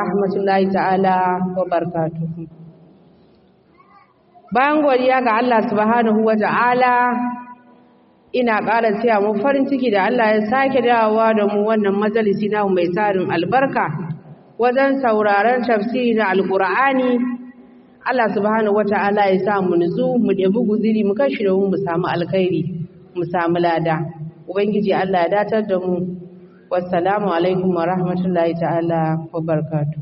rahmatullahi ta'ala wa barakatuhu bayan godiya ga Allah subhanahu wa ta'ala ina ƙara taya mu farin ciki da Allah ya sake dawowa da mu wannan majalisi na mai tarin albarka wajen sauraron tafsiri na alkur'ani Allah subhanahu wa ta'ala ya sa mu nutsu mu ɗebi guziri mu kashi da mu samu alkhairi mu samu lada ubangiji Allah ya datar da mu wassalamu alaikum wa rahmatullahi ta'ala wa barakatuh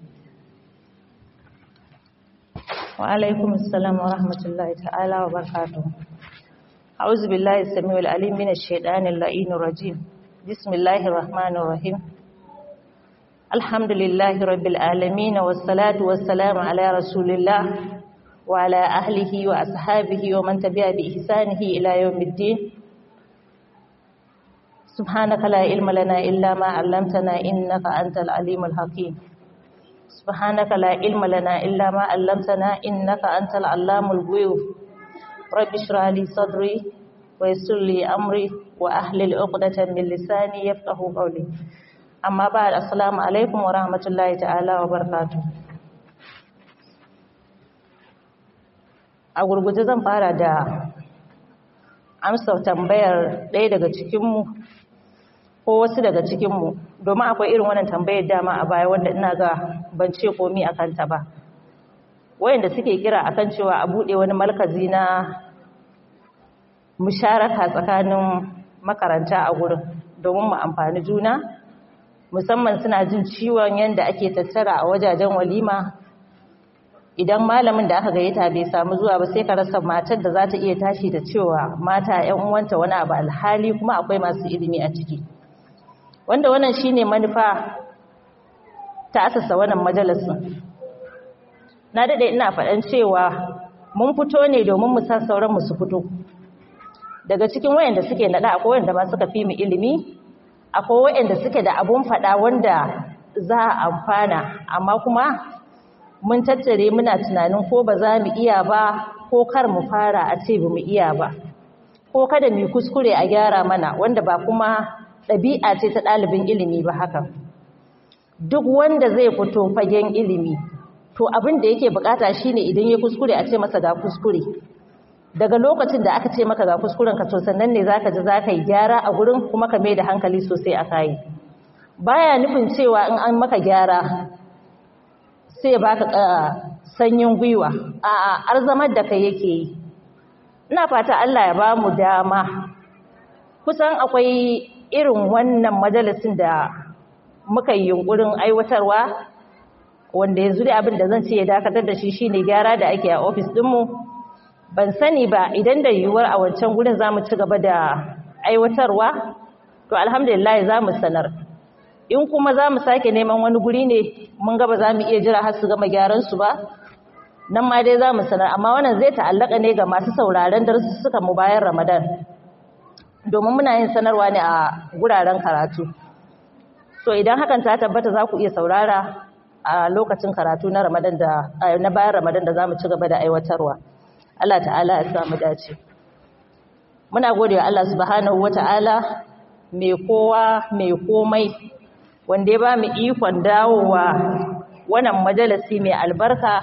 وعليكم السلام ورحمة الله تعالى وبركاته أعوذ بالله السميع العليم من الشيطان اللعين الرجيم بسم الله الرحمن الرحيم الحمد لله رب العالمين والصلاة والسلام على رسول الله وعلى أهله وأصحابه ومن تبع بإحسانه إلى يوم الدين سبحانك لا علم لنا إلا ما علمتنا إنك أنت العليم الحكيم سبحانك لا علم لنا إلا ما علمتنا إنك أنت العلام الغيوب رب اشرح لي صدري ويسر لي أمري وأحلل عقدة من لساني يفقه قولي أما بعد السلام عليكم ورحمة الله تعالى وبركاته a gurguje zan fara da amsa tambayar ɗaya daga cikinmu ko wasu daga cikinmu domin akwai irin wannan tambayar dama a baya wanda ina ga ban ce komi a kanta ba wayanda suke kira akan cewa a buɗe wani markazi na musharaka tsakanin makaranta a gurin domin mu amfani juna musamman suna jin ciwon yadda ake tattara a wajajen walima idan malamin da aka gayyata bai samu zuwa ba sai ka rasa matar da za ta iya tashi da cewa mata 'yan uwanta wani abu alhali kuma akwai masu ilimi a ciki wanda wannan shine manufa ta asasa wannan majalisin na dade ina faɗan cewa mun fito ne domin mu san sauran mu su fito daga cikin wayanda suke nada akwai wanda ma suka fi mu ilimi akwai wayanda suke da abun faɗa wanda za a amfana amma kuma mun tattare muna tunanin ko ba za mu iya ba ko kar mu fara a ce ba mu iya ba ko kada mu kuskure a gyara mana wanda ba kuma ɗabi'a ce ta ɗalibin ilimi ba haka duk wanda zai fito fagen ilimi to abin da yake bukata shine idan ya kuskure a ce masa ga kuskure daga lokacin da aka ce maka ga kuskuren ka to sannan ne zaka ji zaka yi gyara a gurin kuma ka mai da hankali sosai a kai baya nufin cewa in an maka gyara sai baka sanyin gwiwa a'a arzamar da kai yake yi ina fata Allah ya ba mu dama kusan akwai irin wannan majalisin da muka yi yunkurin aiwatarwa wanda yanzu dai abin da zan ce ya dakatar da shi shine gyara da ake a ofis dinmu ban sani ba idan da yiwuwar a wancan gurin zamu ci gaba da aiwatarwa to alhamdulillah za mu sanar in kuma za mu sake neman wani guri ne mun ga ba za mu iya jira har su gama gyaran su ba nan ma dai za mu sanar amma wannan zai ta'allaka ne ga masu sauraron darussuka mu bayan ramadan domin muna yin sanarwa ne a guraren karatu so idan hakan ta tabbata za ku iya saurara a lokacin karatu na ramadan da na bayan ramadan da za mu ci gaba da aiwatarwa Allah ta'ala ya samu dace muna gode wa Allah subhanahu wata'ala mai kowa mai komai wanda ya ba mu ikon dawowa wannan majalisi mai albarka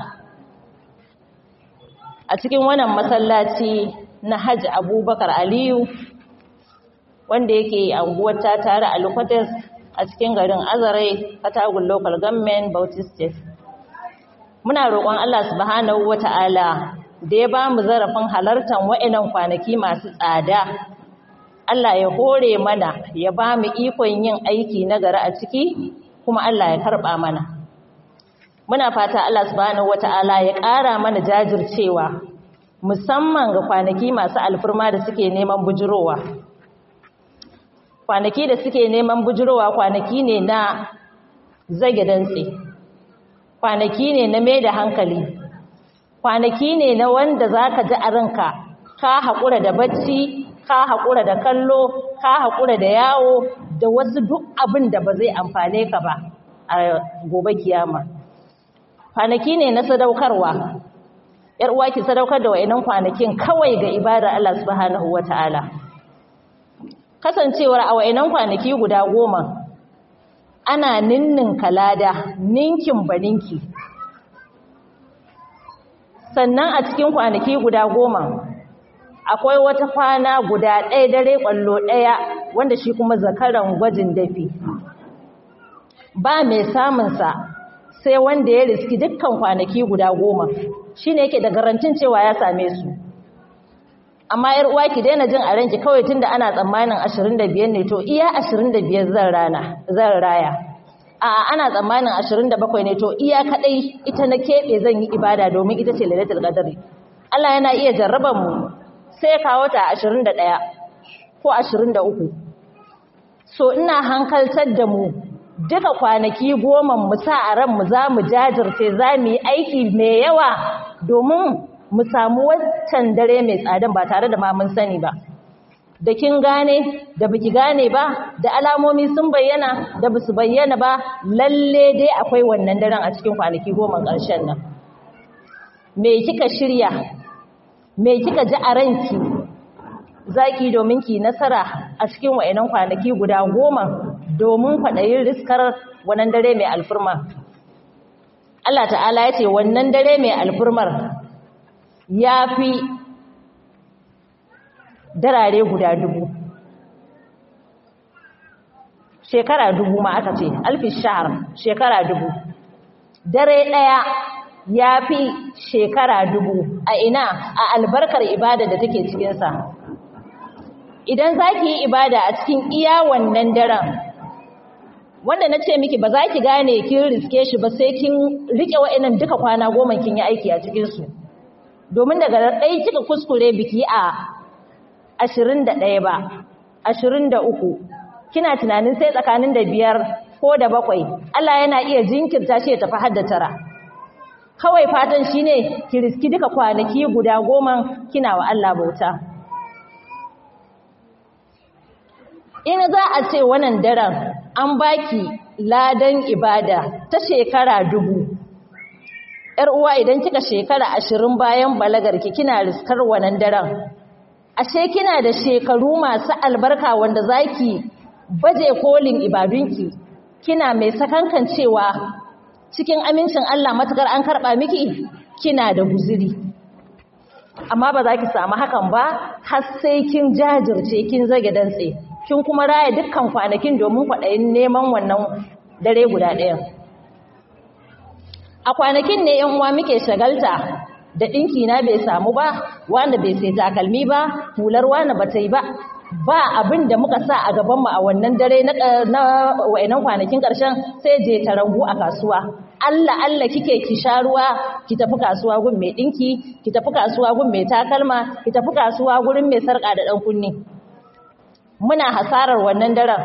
a cikin wannan masallaci na Hajji Abubakar Aliyu wanda yake anguwar ta tare a Lukotes a cikin garin Azare Katagun Local Government Bauchi State muna roƙon Allah subhanahu wata'ala da ya ba mu zarafin halartar wa'inan kwanaki masu tsada Allah ya hore mana ya ba mu ikon yin aiki na gari a ciki kuma Allah ya karɓa mana muna fata Allah subhanahu wata'ala ya ƙara mana jajircewa musamman ga kwanaki masu alfirma da suke neman bujurowa kwanaki da suke neman bujurowa kwanaki ne na zage dantse kwanaki ne na mai da hankali kwanaki ne na wanda za ka ji a ranka ka haƙura da bacci ka haƙura da kallo ka haƙura da yawo da wasu duk abin da ba zai amfane ka ba a gobe kiyama kwanaki ne na sadaukarwa yar uwa ki sadaukar da wayannan kwanakin kawai ga ibadar Allah subhanahu wataala kasancewar a wayannan kwanaki guda goma ana ninninka lada ninkin baninki sannan a cikin kwanaki guda goma akwai wata kwana guda ɗaya dare ƙwallo ɗaya wanda shi kuma zakaran gwajin dafi ba mai samunsa sai wanda ya riski dukkan kwanaki guda goma shi ne yake da garantin cewa ya same su amma yar uwa ki daina jin a ranki kawai tunda ana tsammanin 25 ne to iya 25 zan rana zan raya a'a ana tsammanin 27 ne to iya kadai ita na kebe zan yi ibada domin ita ce lailatul qadri Allah yana iya jarraban mu sai kawo ta 21 ko 23 so ina hankaltar da mu duka kwanaki goma mu sa a ran mu za mu jajirce za mu yi aiki mai yawa domin mu samu waccan dare mai tsadan ba tare da ma mun sani ba da kin gane da biki gane ba da alamomi sun bayyana da basu bayyana ba lalle dai akwai wannan daren a cikin kwanaki goma ƙarshen nan me kika shirya me kika ji a ranki zaki domin ki nasara a cikin wayannan kwanaki guda goma domin kwaɗayin riskar wannan dare mai alfurma Allah ta'ala ya ce wannan dare mai alfurmar ya fi darare guda dubu shekara dubu ma aka ce alfi shahar shekara dubu dare ɗaya ya fi shekara dubu a ina a albarkar ibada da take cikinsa idan za ki yi ibada a cikin iya wannan daren wanda na ce miki ba za ki gane kin riske shi ba sai kin riƙe wa'inan duka kwana goma kin yi aiki a cikinsu domin daga ɗaya kika kuskure biki a ashirin da ɗaya ba ashirin da uku kina tunanin sai tsakanin da biyar ko da bakwai Allah yana iya jinkirta shi ya tafi har da tara kawai fatan shi ne ki riski duka kwanaki guda goma kina wa Allah bauta in za a ce wannan daren an baki ladan ibada ta shekara dubu ‘yar uwa idan kika shekara ashirin bayan balagarki kina riskar wannan daren ashe kina da shekaru masu albarka wanda zaki baje kolin ibadunki kina mai sakankan cewa cikin amincin Allah matukar an karba miki kina da guziri amma ba za ki samu hakan ba har sai kin jajirce kin zage dantse kin kuma raya dukkan kwanakin domin kwaɗayin neman wannan dare guda ɗaya a kwanakin ne yan uwa muke shagalta da ɗinki na bai samu ba wanda bai sai takalmi ba hular wani ba ta yi ba ba abin da muka sa a gabanmu a wannan dare na wa'inan kwanakin ƙarshen sai je tarangu a kasuwa Allah Allah kike ki sha ruwa ki tafi kasuwa gun mai ɗinki ki tafi kasuwa gun mai takalma ki tafi kasuwa gurin mai sarƙa da ɗan kunni muna hasarar wannan daren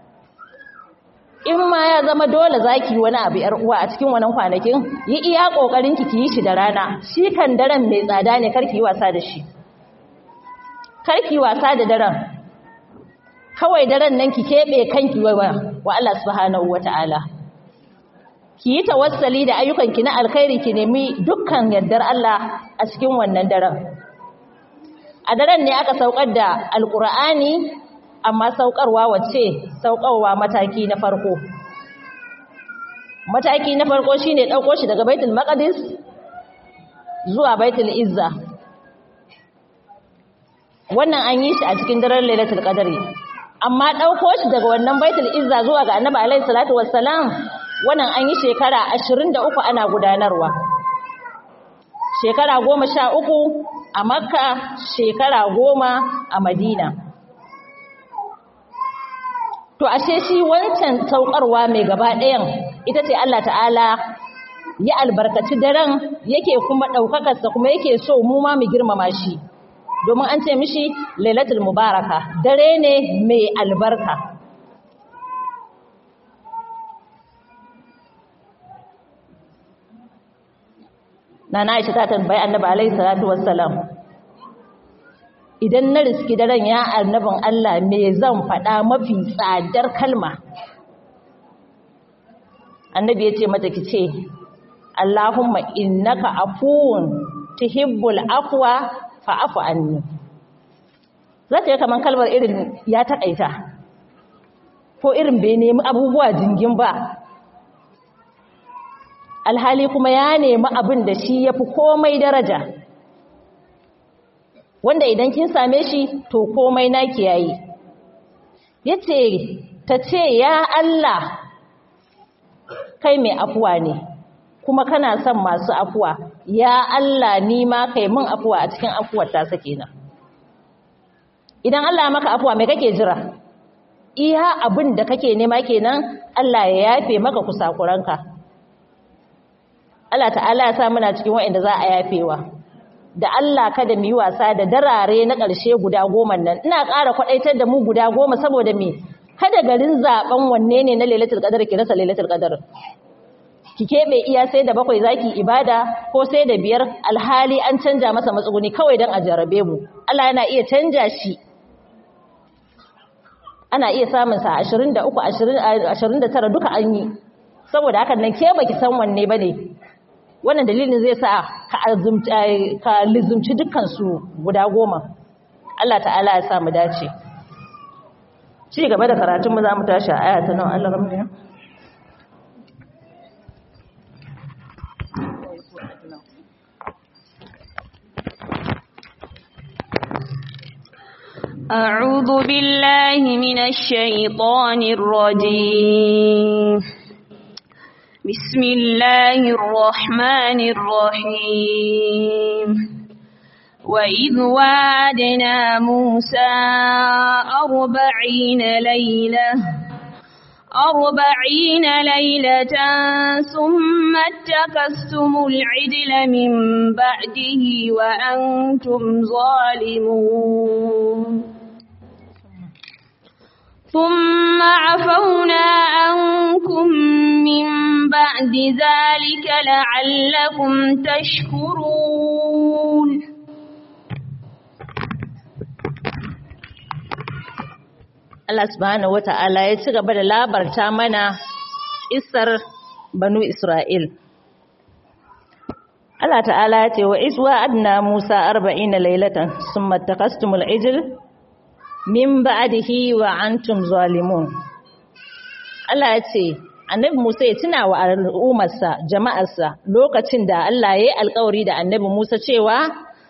in ma ya zama dole zaki wani abu yar uwa a cikin wannan kwanakin yi iya kokarin ki yi shi da rana shi kan daren mai tsada ne karki yi wasa da shi karki wasa da daren kawai daren nan ki kebe kanki wa wa Allah subhanahu wataala ki yi tawassali da ayyukan ki na alkhairi ki nemi dukkan yardar Allah a cikin wannan daren a daren ne aka saukar da alqur'ani amma saukarwa wacce saukarwa mataki na farko mataki na farko shine dauko shi daga baitul maqdis zuwa baitul izza wannan an yi shi a cikin daren lailatul qadri amma dauko shi daga wannan baitul izza zuwa ga annabi alaihi salatu wassalam wannan an yi shekara 23 ana gudanarwa shekara 13 a makka shekara 10 a madina to ashe shi wancan saukarwa mai gaba ɗayan ita ce Allah ta'ala ya albarkaci daren yake kuma ɗaukakarsa kuma yake so mu ma mu girmama shi domin an ce mishi lailatul mubaraka dare ne mai albarka Nana Aisha ta tambayi Annabi alaihi salatu wassalam idan na riski daren ya annabin Allah me zan faɗa mafi tsadar kalma annabi ya ce mata ki ce Allahumma innaka afuwun tuhibbul afwa fa'fu anni zata yi kaman kalmar irin ya takaita ko irin bai nemi abubuwa jingin ba alhali kuma ya nemi abin da shi ya fi komai daraja wanda idan kin same shi to komai naki yayi yace ta ce ya Allah kai mai afuwa ne kuma kana son masu afuwa ya Allah ni ma kai min afuwa a cikin afuwar ta sake na idan Allah maka afuwa me kake jira iya abin da kake nema kenan Allah ya yafe maka kusakuranka Allah ta'ala ya sa muna cikin waɗanda za a yafewa da Allah kada mu yi wasa da darare na ƙarshe guda goma nan ina ƙara kwaɗaitar da mu guda goma saboda me kada garin zaben wanne ne na lailatul qadar ki rasa lailatul qadar ki kebe iya sai da bakwai zaki ibada ko sai da biyar alhali an canja masa matsuguni kawai dan a jarabe mu Allah yana iya canja shi ana iya samun sa 23 20 29 duka an yi saboda hakan nan ke baki san wanne bane wannan dalilin zai sa ka azumci ka lizumci dukkan su guda goma Allah ta'ala ya sa mu dace ci gaba da karatun mu za mu tashi a aya ta nan Allah ramne أعوذ بالله من الشيطان الرجيم بسم الله الرحمن الرحيم وإذ وعدنا موسى أربعين ليلة أربعين ليلة ثم اتخذتم العجل من بعده وأنتم ظالمون ثم عفونا عنكم من بعد ذلك لعلكم تشكرون Allah subhanahu wata'ala ya ci gaba da labarta mana isar banu Isra'il. Allah ta'ala ya ce wa iswa adna Musa arba'ina lailatan summa takastumul ijl min ba'dihi wa antum zalimun. Allah ya ce Annabi Musa ya tuna wa al'ummarsa jama'arsa lokacin da Allah ya yi alƙawari da Annabi Musa cewa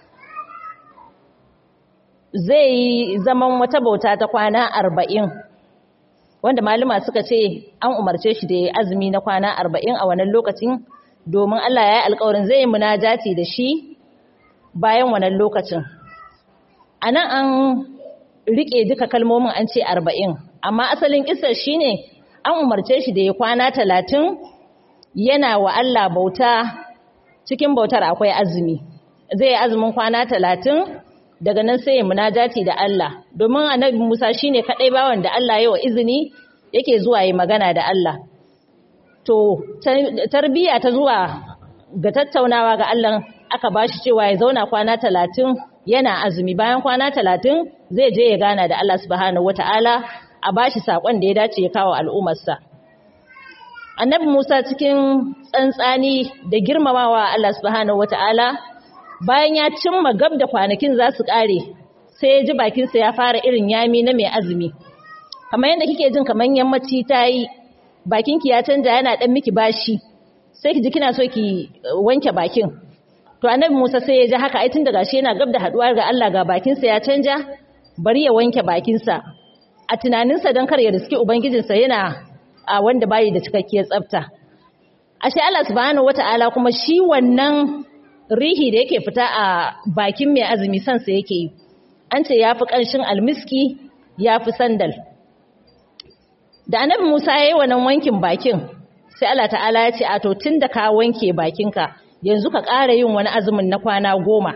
zai yi zaman wata bauta ta kwana arba'in wanda malama suka ce an umarce shi da ya azumi na kwana arba'in a wannan lokacin domin Allah ya yi alkawarin zai yi munajati da shi bayan wannan lokacin a nan an riƙe duka kalmomin an ce arba'in amma asalin ƙisar shi ne an umarce shi da ya kwana talatin yana wa Allah bauta cikin bautar akwai azumi zai yi azumin kwana talatin daga nan sai ya munajati da Allah domin annabi Musa shine kadai bawan da Allah ya wa izini yake zuwa yi magana da Allah to tarbiya ta zuwa ga tattaunawa ga Allah aka bashi cewa ya zauna kwana 30 yana azumi bayan kwana 30 zai je ya gana da Allah subhanahu wataala a bashi sakon da ya dace ya kawo al'ummarsa annabi Musa cikin tsantsani da girmamawa Allah subhanahu wataala bayan ya cimma gab da kwanakin za su ƙare sai ya ji bakinsa ya fara irin yami na mai azumi kamar yadda kike jin kamar yammaci ta yi bakinki ya canja yana ɗan miki bashi sai ki ji kina so ki wanke bakin to annabi musa sai ya ji haka ai tun daga shi yana gab da haɗuwa ga allah ga bakinsa ya canja bari ya wanke bakinsa a tunaninsa don kar ya riski ubangijinsa yana a wanda bayi da cikakkiyar tsafta ashe allah subhanahu wata'ala kuma shi wannan rihi da yake fita a bakin mai azumi sansa yake yi an ce ya fi ƙanshin almiski ya fi sandal da annabi musa ya yi wannan wankin bakin sai allah ta'ala ya ce a to tun da ka wanke bakinka yanzu ka ƙara yin wani azumin na kwana goma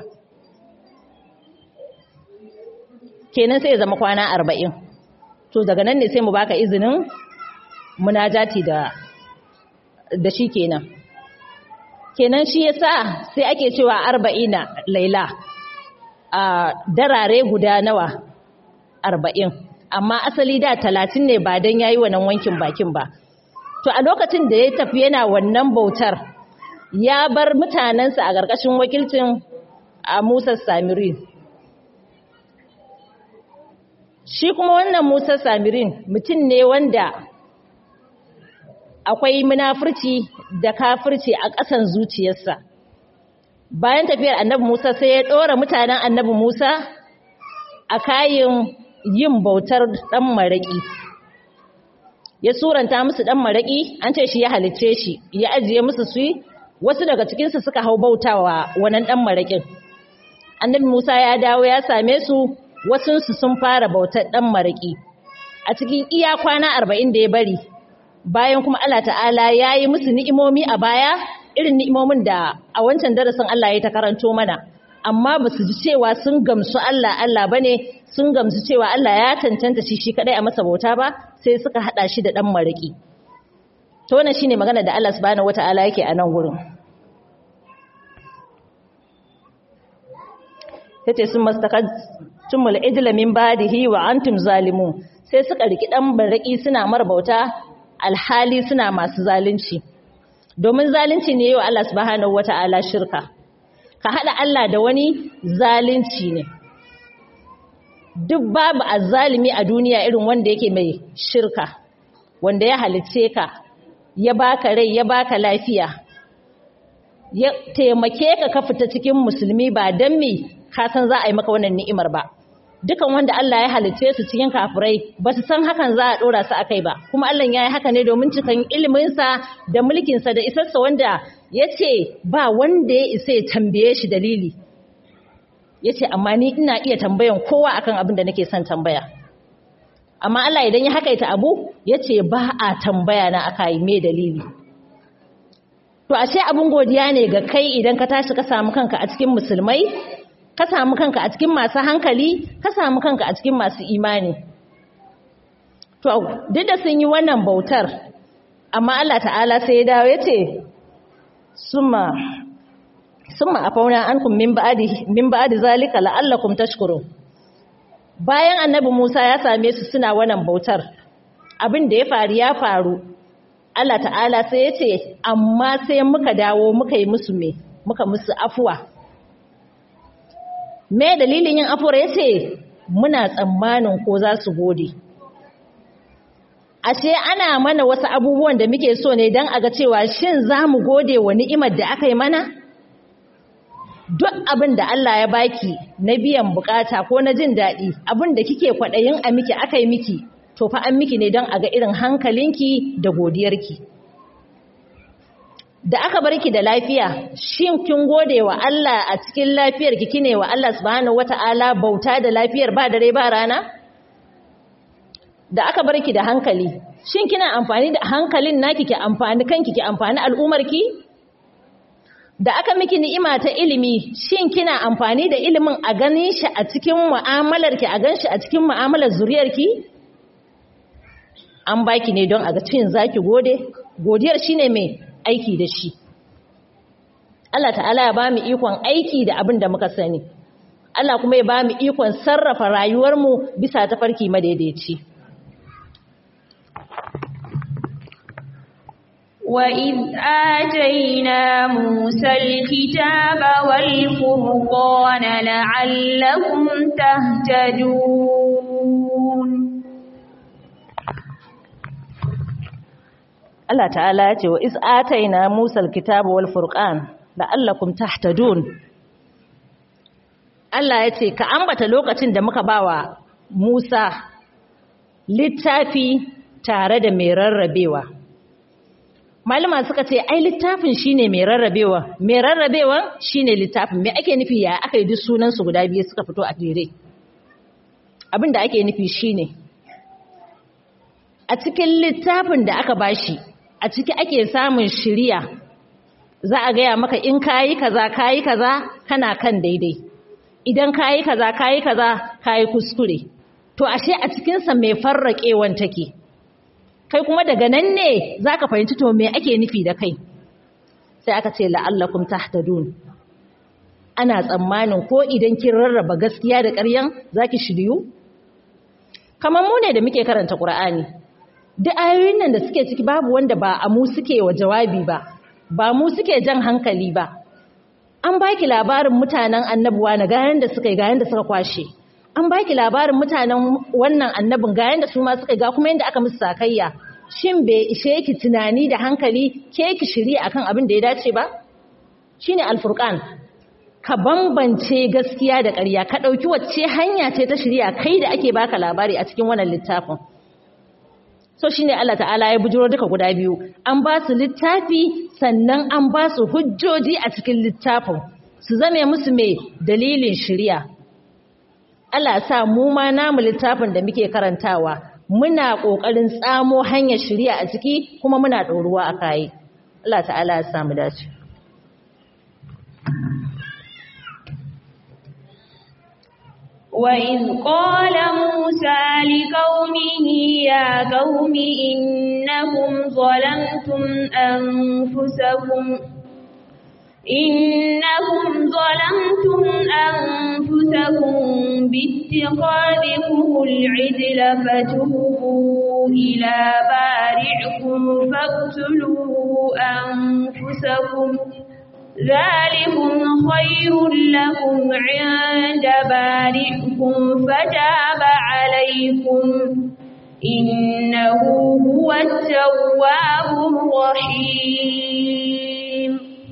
kenan sai ya zama kwana arba'in to daga nan ne sai mu baka izinin munajati da da shi kenan kenan shi yasa sai ake cewa arba'ina laila a darare guda nawa arba'in amma asali da talatin ne ba don yayi wannan wankin bakin ba to a lokacin da ya tafi yana wannan bautar ya bar mutanensa a ƙarƙashin wakilcin a musa samiri shi kuma wannan Musa Samirin mutum ne wanda akwai munafurci da kafirci a ƙasan zuciyarsa bayan tafiyar annabi Musa sai ya ɗora mutanen annabi Musa a kayan yin bautar ɗan maraƙi ya suranta musu ɗan maraƙi an ce shi ya halicce shi ya ajiye musu su wasu daga cikinsu suka hau bautawa wannan ɗan maraƙin annabi Musa ya dawo ya same su wasunsu sun fara bautar ɗan maraƙi a cikin iya kwana arba'in da ya bari bayan kuma Allah ta'ala ya yi musu ni'imomi a baya irin ni'imomin da a wancan darasin Allah ya ta karanto mana amma ba su ji cewa sun gamsu Allah Allah ba ne sun gamsu cewa Allah ya cancanta shi shi kadai a masa bauta ba sai suka hada shi da dan maraki to wannan shine magana da Allah subhanahu wataala yake a nan gurin yace sun mastakajtumul ijla min badihi wa antum zalimun sai suka riki dan maraki suna marbauta alhali suna masu zalunci domin zalunci ne yau Allah subhanahu wata'ala shirka ka hada Allah da wani zalunci ne duk babu azzalimi a duniya irin wanda yake mai shirka wanda ya halice ka ya baka rai ya baka lafiya ya taimake ka ka fita cikin musulmi ba dan me ka san za a yi maka wannan ni'imar ba dukan wanda Allah ya halice su cikin kafirai ba su san hakan za a dora su akai ba kuma Allah ya yi haka ne domin cikan iliminsa da mulkinsa da isarsa wanda ya ce ba wanda ya isa ya tambaye shi dalili ya ce amma ni ina iya tambayan kowa akan abin da nake son tambaya amma Allah idan ya hakaita abu ya ce ba a tambaya na aka yi mai dalili to ashe abin godiya ne ga kai idan ka tashi ka samu kanka a cikin musulmai ka samu kanka a cikin masu hankali ka samu kanka a cikin masu imani to duk da sun yi wannan bautar amma Allah ta'ala sai ya dawo ya ce summa summa afauna ankum min ba'di min ba'di zalika la'allakum tashkurun bayan annabi Musa ya same su suna wannan bautar abin da ya faru ya faru Allah ta'ala sai ya ce amma sai muka dawo muka yi musu me muka musu afuwa me dalilin yin afuwar ya ce muna tsammanin ko za su gode ashe ana mana wasu abubuwan da muke so ne don a ga cewa shin za mu gode wa ni'imar da aka yi mana duk abin da Allah ya baki na biyan bukata ko na jin daɗi abin da kike kwaɗayin a miki aka yi miki to fa an miki ne don a ga irin hankalinki da godiyarki da aka bar ki da lafiya shin kin gode wa Allah a cikin lafiyar ki kine wa Allah subhanahu wata'ala bauta da lafiyar ba dare ba rana da aka bar ki da hankali shin kina amfani da hankalin naki ki amfani kanki ki amfani al'umar ki da aka miki ni'ima ta ilimi shin kina amfani da ilimin a ganin shi a cikin mu'amalar ki a ganshi a cikin mu'amalar zuriyar ki an baki ne don a ga cin zaki gode godiyar shine mai aiki da shi Allah ta'ala ya ba mu ikon aiki da abin da muka sani Allah kuma ya ba mu ikon sarrafa rayuwarmu bisa tafarki madaidaici وإذ آتينا موسى الكتاب والفرقان لعلكم تهتدون Allah ta'ala ya ce wa iz ataina Musa alkitaba wal furqan la'allakum tahtadun Allah ya ce ka ambata lokacin da muka bawa Musa littafi tare da mai rarrabewa Malama suka ce ai littafin shine mai rarrabewa mai rarrabewa shine littafin me ake nufi ya aka yi duk sunan su guda biyu suka fito a jere abin da ake nufi shine a cikin littafin da aka bashi a ciki ake samun shiriya za a gaya maka in kayi kaza kayi kaza kana kan daidai idan kayi kaza kayi kaza kayi kuskure to ashe a cikinsa mai farraƙewan take kai kuma daga nan ne za ka fahimci to me ake nufi da kai sai aka ce la'allakum tahtadun ana tsammanin ko idan kin rarraba gaskiya da ƙaryan zaki shiryu kamar mu ne da muke karanta Qur'ani duk ayoyin nan da suke ciki babu wanda ba a mu suke wa jawabi ba ba mu suke jan hankali ba an baki labarin mutanen annabuwa na gayan da suka yi gayan da suka kwashe an baki labarin mutanen wannan annabin ga yanda su ma suka ga kuma yanda aka musu sakayya shin bai ishe ki tunani da hankali ke ki shirya akan abin da ya dace ba shine alfurqan ka bambance gaskiya da ƙarya ka ɗauki wacce hanya ce ta shirya kai da ake baka labari a cikin wannan littafin so shine Allah ta'ala ya bujiro duka guda biyu an ba su littafi sannan an ba su hujjoji a cikin littafin su zame musu mai dalilin shirya Allah sa mu ma namu littafin da muke karantawa muna ƙoƙarin tsamo hanyar shirya a ciki kuma muna ɗoruwa a kayi Allah ta'ala ya samu dace وإذ قال موسى لقومه يا قوم إنكم ظلمتم أنفسكم إنكم ظلمتم أنفسكم باتخاذكم العجل فتوبوا إلى بارعكم فاقتلوا أنفسكم ذلكم خير لكم عند بارئكم فتاب عليكم إنه هو التواب الرحيم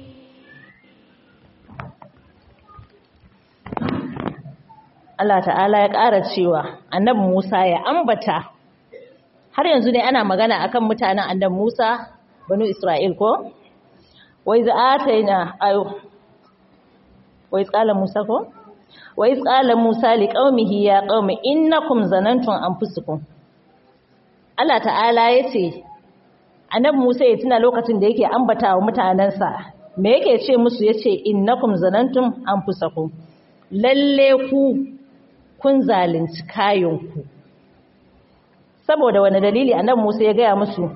Allah ta'ala ya ƙara cewa annabi Musa ya ambata har yanzu ne ana magana akan mutanen annabi Musa banu Isra'il ko وإذ آتينا أيوه وإذ قال موسى كو وإذ قال موسى لقومه يا قوم إنكم ظننتم أنفسكم Allah ta'ala yace Annabi Musa ya tuna lokacin da yake ambata wa mutanansa me yake ce musu yace innakum zanantum anfusakum lalle ku kun zalunci kayanku saboda wani dalili Annabi Musa ya gaya musu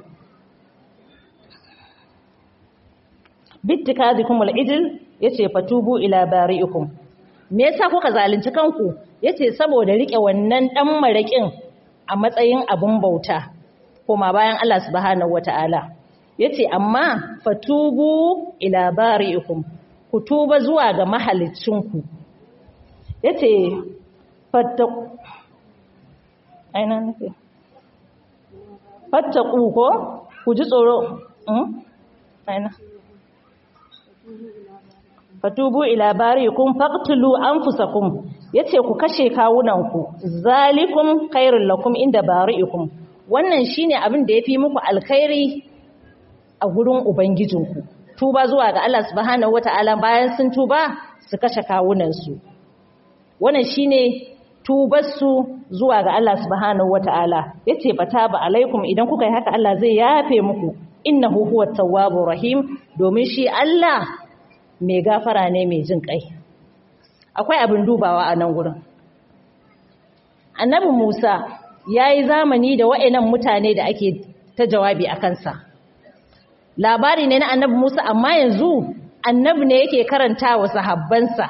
bittikadikum al-ijl yace fatubu ila bari'ikum me yasa kuka zalunci kanku yace saboda rike wannan dan marakin a matsayin abun bauta kuma bayan Allah subhanahu wataala yace amma fatubu ila bari'ikum ku tuba zuwa ga mahalicinku yace fattaqu aina nake fattaqu ko ku ji tsoro aina fatubu ila barikum faqtulu anfusakum yace ku kashe kawunanku zalikum khairul lakum inda barikum wannan shine abin da yafi muku alkhairi a gurin ubangijinku tuba zuwa ga Allah subhanahu wataala bayan sun tuba su kashe kawunansu wannan shine tubar su zuwa ga Allah subhanahu wataala yace fataba alaikum idan kuka yi haka Allah zai yafe muku innahu huwat tawwabur rahim domin shi Allah mai gafara ne mai jin kai akwai abin dubawa a nan gurin annabi Musa yayi zamani da wa'annan mutane da ake ta jawabi a kansa labari ne na annabi Musa amma yanzu annabi ne yake karanta wa sahabbansa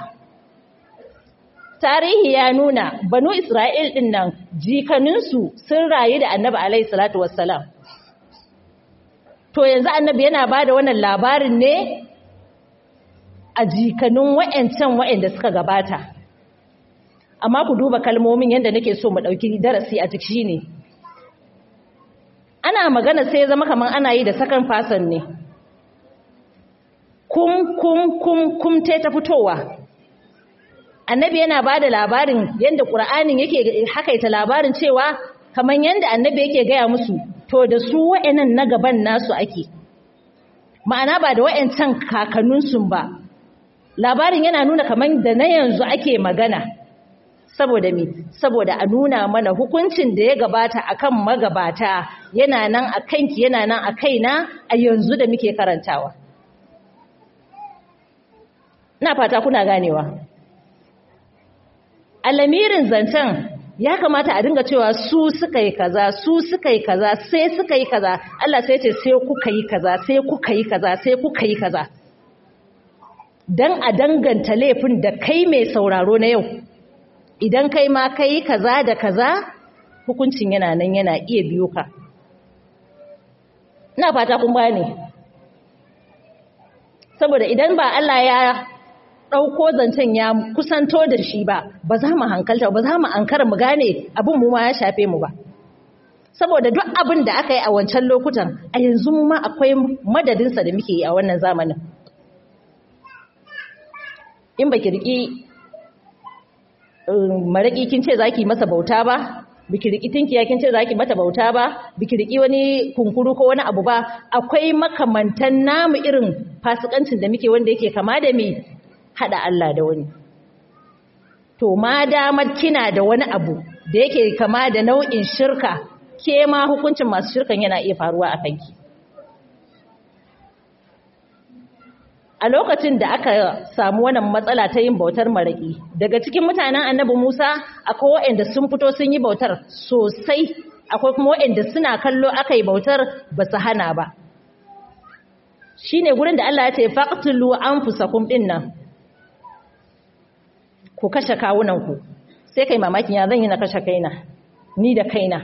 tarihi ya nuna banu Isra'il din nan jikaninsu sun rayu da annabi alaihi salatu wassalam to yanzu annabi yana bada wannan labarin ne a jikanin wa'yancan wa'yanda suka gabata amma ku duba kalmomin yadda nake so mu ɗauki darasi a ciki ne ana magana sai zama kamar ana yi da sakan fasan ne kum kum kum kum te ta fitowa annabi yana ba da labarin yadda ƙura'anin yake hakaita labarin cewa kamar yadda annabi yake gaya musu to da su wa'yanan na gaban nasu ake ma'ana ba da wa'yancan kakanninsu ba labarin yana nuna kamar da na yanzu ake magana saboda me saboda a nuna mana hukuncin da ya gabata akan magabata yana nan a kanki yana nan a kaina a yanzu da muke karantawa ina fata kuna ganewa alamirin zancen ya kamata a dinga cewa su suka yi kaza su suka yi kaza sai suka yi kaza Allah sai ce sai kuka yi kaza sai kuka yi kaza sai kuka yi kaza dan a danganta laifin da kai mai sauraro na yau idan kai ma kai kaza da kaza hukuncin yana nan yana iya biyo ka ina fata kun gane saboda idan ba Allah ya ɗauko zancen ya kusanto da shi ba ba za mu hankalta ba za mu ankara mu gane abin mu ma ya shafe mu ba saboda duk abin da aka yi a wancan lokutan a yanzu mu ma akwai madadinsa da muke yi a wannan zamanin in ba ki riƙi maraƙi kin ce za ki masa bauta ba biki riki tinkiya kin ce zaki mata bauta ba biki riki wani kunkuru ko wani abu ba akwai makamantan namu irin fasikancin da muke wanda yake kama da me hada Allah da wani to ma damar kina da wani abu da yake kama da nau'in shirka ke ma hukuncin masu shirkan yana iya faruwa a kanki a lokacin da aka samu wannan matsala ta yin bautar maraƙi daga cikin mutanen annabi Musa akwai waɗanda sun fito sun yi bautar sosai akwai kuma waɗanda suna kallo aka yi bautar ba su hana ba shine gurin da Allah ya ce faqtulu anfusakum dinnan ku kashe kawunanku sai kai mamakin ya zan yi na kashe kaina ni da kaina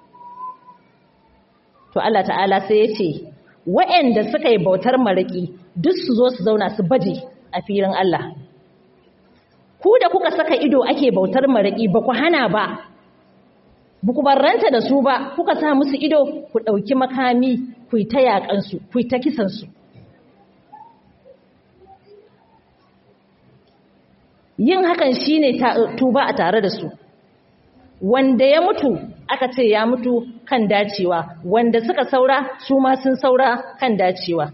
to Allah ta'ala sai ya ce waɗanda suka yi bautar maraƙi duk su zo su zauna su baje a filin Allah. Ku da kuka saka ido ake bautar maraƙi ba ku hana ba, ba ku barranta da su ba, kuka sa musu ido ku ɗauki makami ku yi ta yaƙansu, ku yi ta kisansu. Yin hakan shi ne tuba a tare da su. Wanda ya mutu aka ce ya mutu kan dacewa, wanda suka saura su ma sun saura kan dacewa.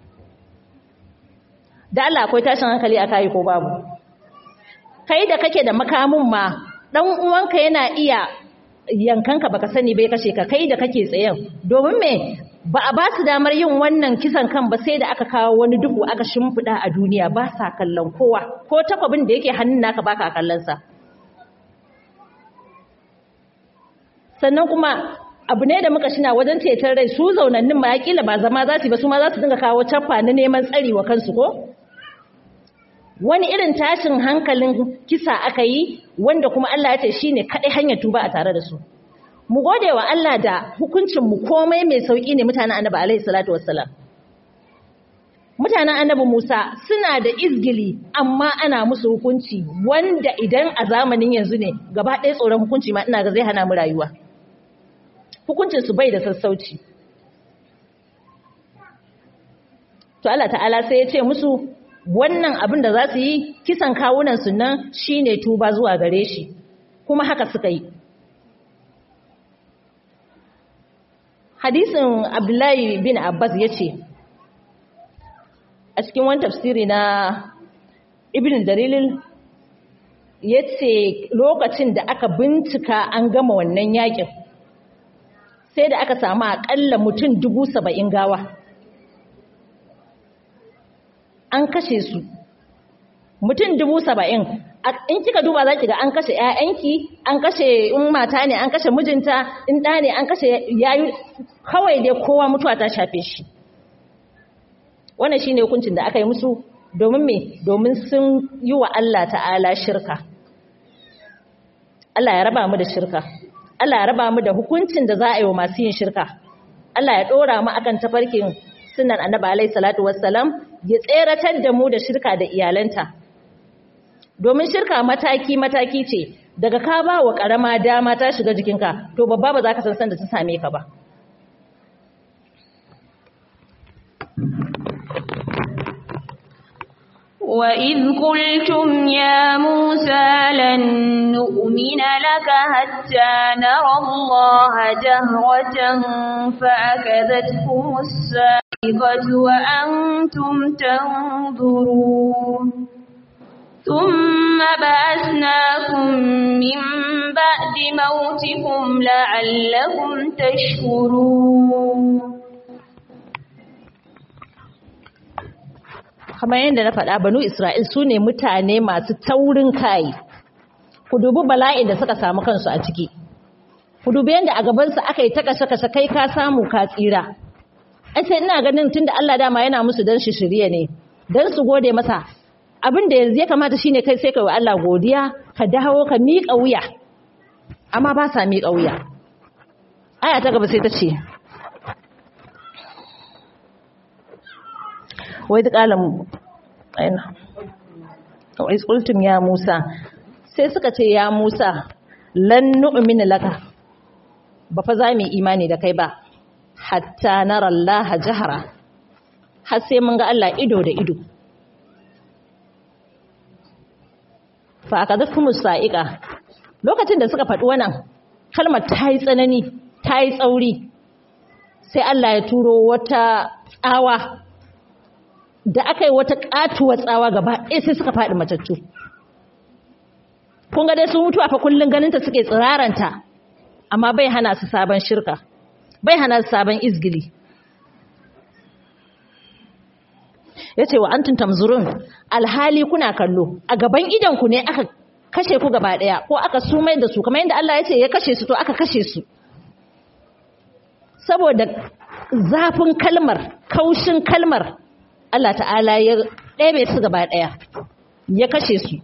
da Allah akwai tashin hankali a kai ko babu kai da kake da makamin ma dan uwanka yana iya yankanka baka sani bai kashe ka kai da kake tsayen domin me ba a ba su damar yin wannan kisan kan ba sai da aka kawo wani duhu aka shimfida a duniya ba sa kallon kowa ko takwabin da yake hannun naka baka kallon sa sannan kuma abu ne da muka shina wajen ceton rai su zaunannin ma kila ba zama za su ba su ma za su dinga kawo caffa na neman tsari wa kansu ko wani irin tashin hankalin kisa aka yi wanda kuma Allah ya ce shine kadai hanyar tuba a tare da su mu gode wa Allah da hukuncin mu komai mai sauki ne mutanen Annabi alaihi salatu wassalam mutanen Annabi Musa suna da izgili amma ana musu hukunci wanda idan a zamanin yanzu ne gaba ɗaya tsoron hukunci ma ina ga zai hana mu rayuwa hukuncin su bai da sassauci to Allah ta'ala sai ya ce musu wannan abin da za su yi kisan kawunan su nan shine tuba zuwa gare shi kuma haka suka yi hadisin abdullahi bin abbas ya ce a cikin wani tafsiri na ibn dalilin ya ce lokacin da aka bincika an gama wannan yakin sai da aka samu akalla mutum dubu saba'in gawa an kashe su mutum dubu saba'in in kika duba za ki ga an kashe 'ya'yanki an kashe in mata ne an kashe mijinta in ɗa ne an kashe yayu kawai dai kowa mutuwa ta shafe shi wannan shine hukuncin da aka yi musu domin me domin sun yi wa Allah ta'ala shirka Allah ya raba mu da shirka Allah ya raba mu da hukuncin da za a yi wa masu yin shirka Allah ya ɗora mu akan tafarkin sunan annabi alaihi salatu wassalam ya tseratar da mu da shirka da iyalanta domin shirka mataki-mataki ce daga ka ba wa ƙarama dama ta shiga jikinka to babba ba za ka san da ta same ka ba وَإِذْ قُلْتُمْ يَا مُوسَى لَن نُّؤْمِنَ لَكَ حَتَّىٰ نَرَى اللَّهَ جَهْرَةً فَأَخَذَتْكُمُ الصَّاعِقَةُ وَأَنتُمْ تَنظُرُونَ ثُمَّ بَعَثْنَاكُم مِّن بَعْدِ مَوْتِكُمْ لَعَلَّكُمْ تَشْكُرُونَ kamar yadda na faɗa banu Isra'il su ne mutane masu taurin kai ku dubi bala'in da suka samu kansu a ciki ku dubi yadda a gabansu aka yi ta kashe-kashe kai ka samu ka tsira ai sai ina ganin tunda Allah dama yana musu dan shi shirye ne dan su gode masa abin da yanzu ya kamata shine kai sai kai wa Allah godiya ka dawo ka miƙa wuya amma ba sa miƙa wuya aya ta gaba sai ta ce wai duk alam aina wa isqultum ya Musa sai suka ce ya Musa lan nu'mina laka ba fa za mu imani da kai ba hatta nara Allah jahara har sai mun ga Allah ido da ido fa akadakum sa'iqa lokacin da suka faɗi wannan kalmar ta yi tsanani ta yi tsauri sai Allah ya turo wata tsawa da aka yi wata katuwar tsawa gaba ɗaya sai suka faɗi matattu kun ga dai sun mutu a fa kullun ganinta suke tsiraranta amma bai hana su sabon shirka bai hana su sabon izgili ya ce wa antum tamzurun alhali kuna kallo a gaban idanku ne aka kashe ku gaba ɗaya ko aka sumai da su kamar yadda Allah ya ce ya kashe su to aka kashe su saboda zafin kalmar kaushin kalmar Allah ta'ala ya ɗebe su gaba ɗaya ya kashe su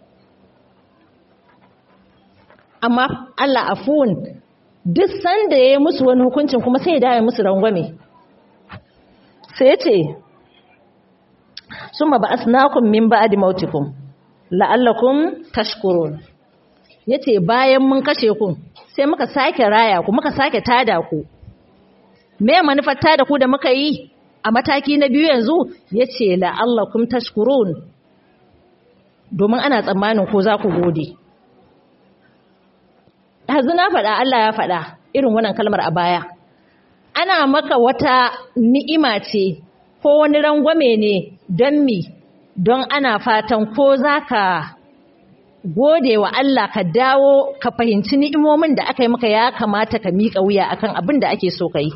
amma Allah afuwun duk sanda ya yi musu wani hukuncin kuma sai ya dawo musu rangwame sai ya ce summa ba'asnakum min ba'di mautikum la'allakum tashkurun yace bayan mun kashe ku sai muka sake raya ku muka sake tada ku me manufar tada ku da muka yi a mataki na biyu yanzu yace la'allakum tashkurun domin ana tsammanin ko za ku gode yanzu na faɗa Allah ya faɗa irin wannan kalmar a baya ana maka wata ni'ima ce ko wani rangwame ne don mi don ana fatan ko za ka gode wa Allah ka dawo ka fahimci ni'imomin da aka yi maka ya kamata ka miƙa wuya akan abin da ake so ka yi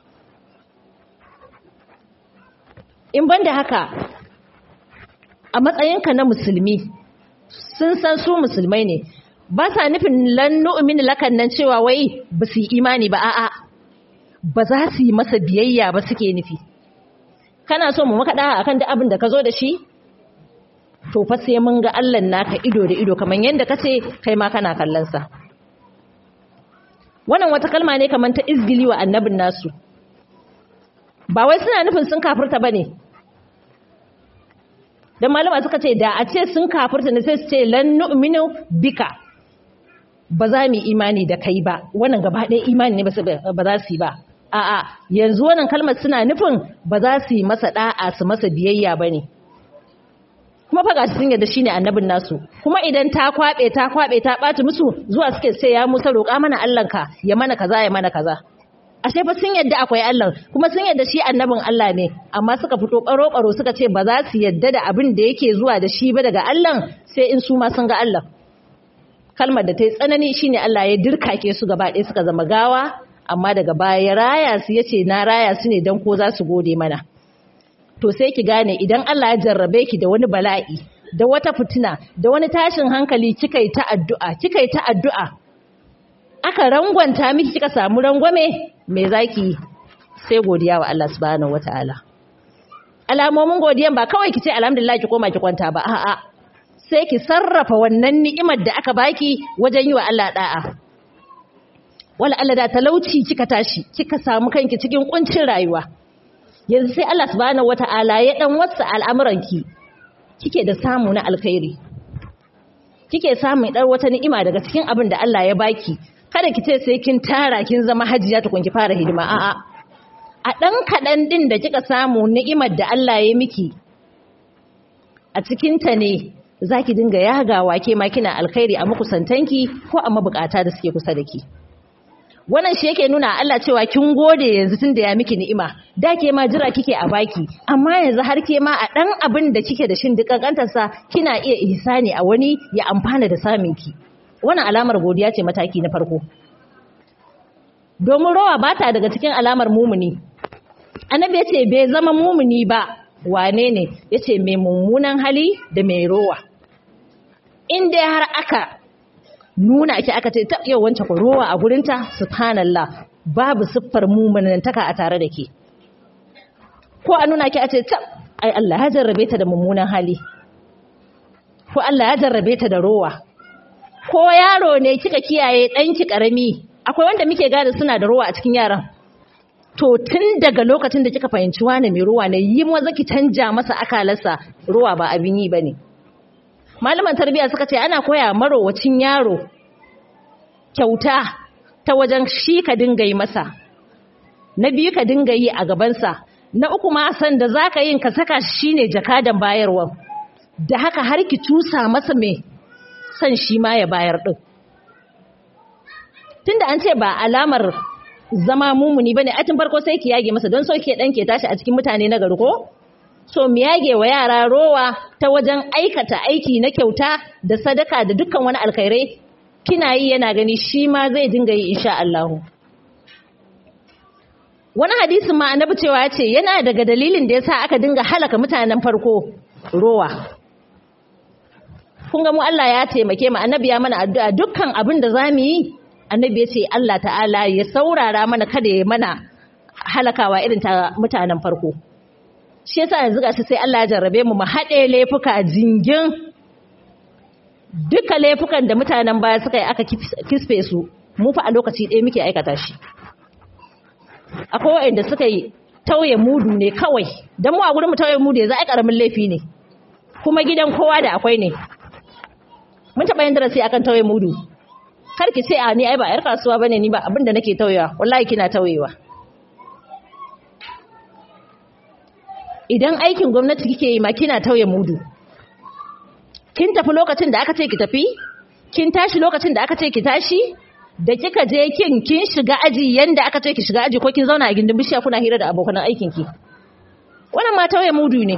in ban da haka a matsayinka na musulmi sun san su musulmai ne ba sa nufin lannu lakan nan cewa wai ba su yi imani ba a'a ba za su yi masa biyayya ba suke nufi kana so mu maka daha akan duk abin da ka zo da shi to fa sai mun ga Allah naka ido da ido kamar yanda kace kai ma kana kallon sa wannan wata kalma ne kamar ta izgili wa annabin nasu ba wai suna nufin sun kafirta bane dan malama suka ce da a ce sun kafirta ne sai su ce lan nu'minu bika ba za mu imani da kai ba wannan gaba ɗaya imani ne ba za su yi ba a'a yanzu wannan kalmar suna nufin ba za su yi masa da'a su masa biyayya ba ne kuma faga sun yadda shine annabin nasu kuma idan ta kwabe ta kwabe ta ɓaci musu zuwa suke sai ya musa roƙa mana Allahnka ya mana kaza ya mana kaza ashe fa sun yadda akwai Allah kuma sun yadda shi annabin Allah ne amma suka fito baro baro suka ce ba za su yadda da abin da yake zuwa da shi ba daga Allah sai in su ma sun ga Allah kalmar da ta yi tsanani shine Allah ya dirkake su gaba ɗaya suka zama gawa amma daga baya ya raya su yace na raya su ne dan ko za su gode mana to sai ki gane idan Allah ya jarrabe ki da wani bala'i da wata fitina da wani tashin hankali kika yi ta addu'a kika yi ta addu'a aka rangwanta miki kika samu rangwame me zaki sai godiya wa Allah subhanahu wataala alamomin godiyan ba kawai kice alhamdulillah ki koma ki kwanta ba a'a sai ki sarrafa wannan ni'imar da aka baki wajen yi wa Allah da'a wala Allah da talauci kika tashi kika samu kanki cikin kuncin rayuwa yanzu sai Allah subhanahu wata'ala ya dan wasa al'amuranki kike da samu na alkhairi kike samun dar wata ni'ima daga cikin abin da Allah ya baki kada ki ce sai kin tara kin zama hajiya tukun ki fara hidima a'a a dan kadan din da kika samu ni'imar da Allah ya miki a cikin ta ne zaki dinga yagawa ke ma kina alkhairi a makusantanki ko a mabukata da suke kusa da ki wannan shi yake nuna Allah cewa kin gode yanzu tunda ya miki ni'ima da ke ma jira kike a baki amma yanzu har ke ma a dan abin da kike da shin dukan kantarsa kina iya ihsani a wani ya amfana da samin ki wannan alamar godiya ce mataki na farko domin rawa ba ta daga cikin alamar mumuni annabi ya ce bai zama mumuni ba wane ne ya ce mai mummunan hali da mai rowa in dai har aka nuna ki aka ce ta yau wancan ku rowa a gurinta subhanallah babu siffar mumunantaka a tare da ke ko a nuna ki a ce ta ai Allah ya jarrabe ta da mummunan hali ko Allah ya jarrabe ta da rowa ko yaro ne kika kiyaye ɗanki ƙarami akwai wanda muke gada suna da rowa a cikin yaran to tun daga lokacin da kika fahimci wane mai ruwa ne yi maza ki canja masa akalarsa ruwa ba abin yi bane malaman tarbiyya suka ce ana koya marowacin yaro kyauta ta wajen shi ka dinga yi masa na biyu ka dinga yi a gabansa na uku ma san da zaka yin ka saka shi ne jakadan bayarwa da haka har ki tusa masa mai san shi ma ya bayar din tunda an ce ba alamar zama mumuni bane a tun farko sai ki yage masa don so ke dan ke tashi a cikin mutane na gari ko so mu yage wa yara rowa ta wajen aikata aiki na kyauta da sadaka da dukkan wani alkhairai kina yi yana gani shi ma zai dinga yi insha Allah wani hadisin ma annabi cewa ya ce yana daga dalilin da yasa aka dinga halaka mutanen farko rowa kun ga mu Allah ya taimake mu annabi ya mana addu'a dukkan abin da zamu yi annabi ya ce Allah ta'ala ya saurara mana kada ya mana halakawa irin ta mutanen farko shi yasa yanzu gashi sai Allah ya jarrabe mu mu haɗe laifuka jingin duka laifukan da mutanen baya suka yi aka kisfe su mu fa a lokaci ɗaya muke aikata shi akwai waɗanda suka yi tauye mudu ne kawai don mu a gurin mu tauye mudu yanzu ai karamin laifi ne kuma gidan kowa da akwai ne mun taɓa yin darasi akan tauye mudu kar ki ce a ni ai ba yar kasuwa bane ni ba abinda nake tauyewa wallahi kina tauyewa idan aikin gwamnati kike yi ma kina tauye mudu kin tafi lokacin da aka ce ki tafi kin tashi lokacin da aka ce ki tashi da kika je kin kin shiga aji yanda aka ce ki shiga aji ko kin zauna a gindin bishiya kuna hira da abokan aikin ki wannan ma tauye mudu ne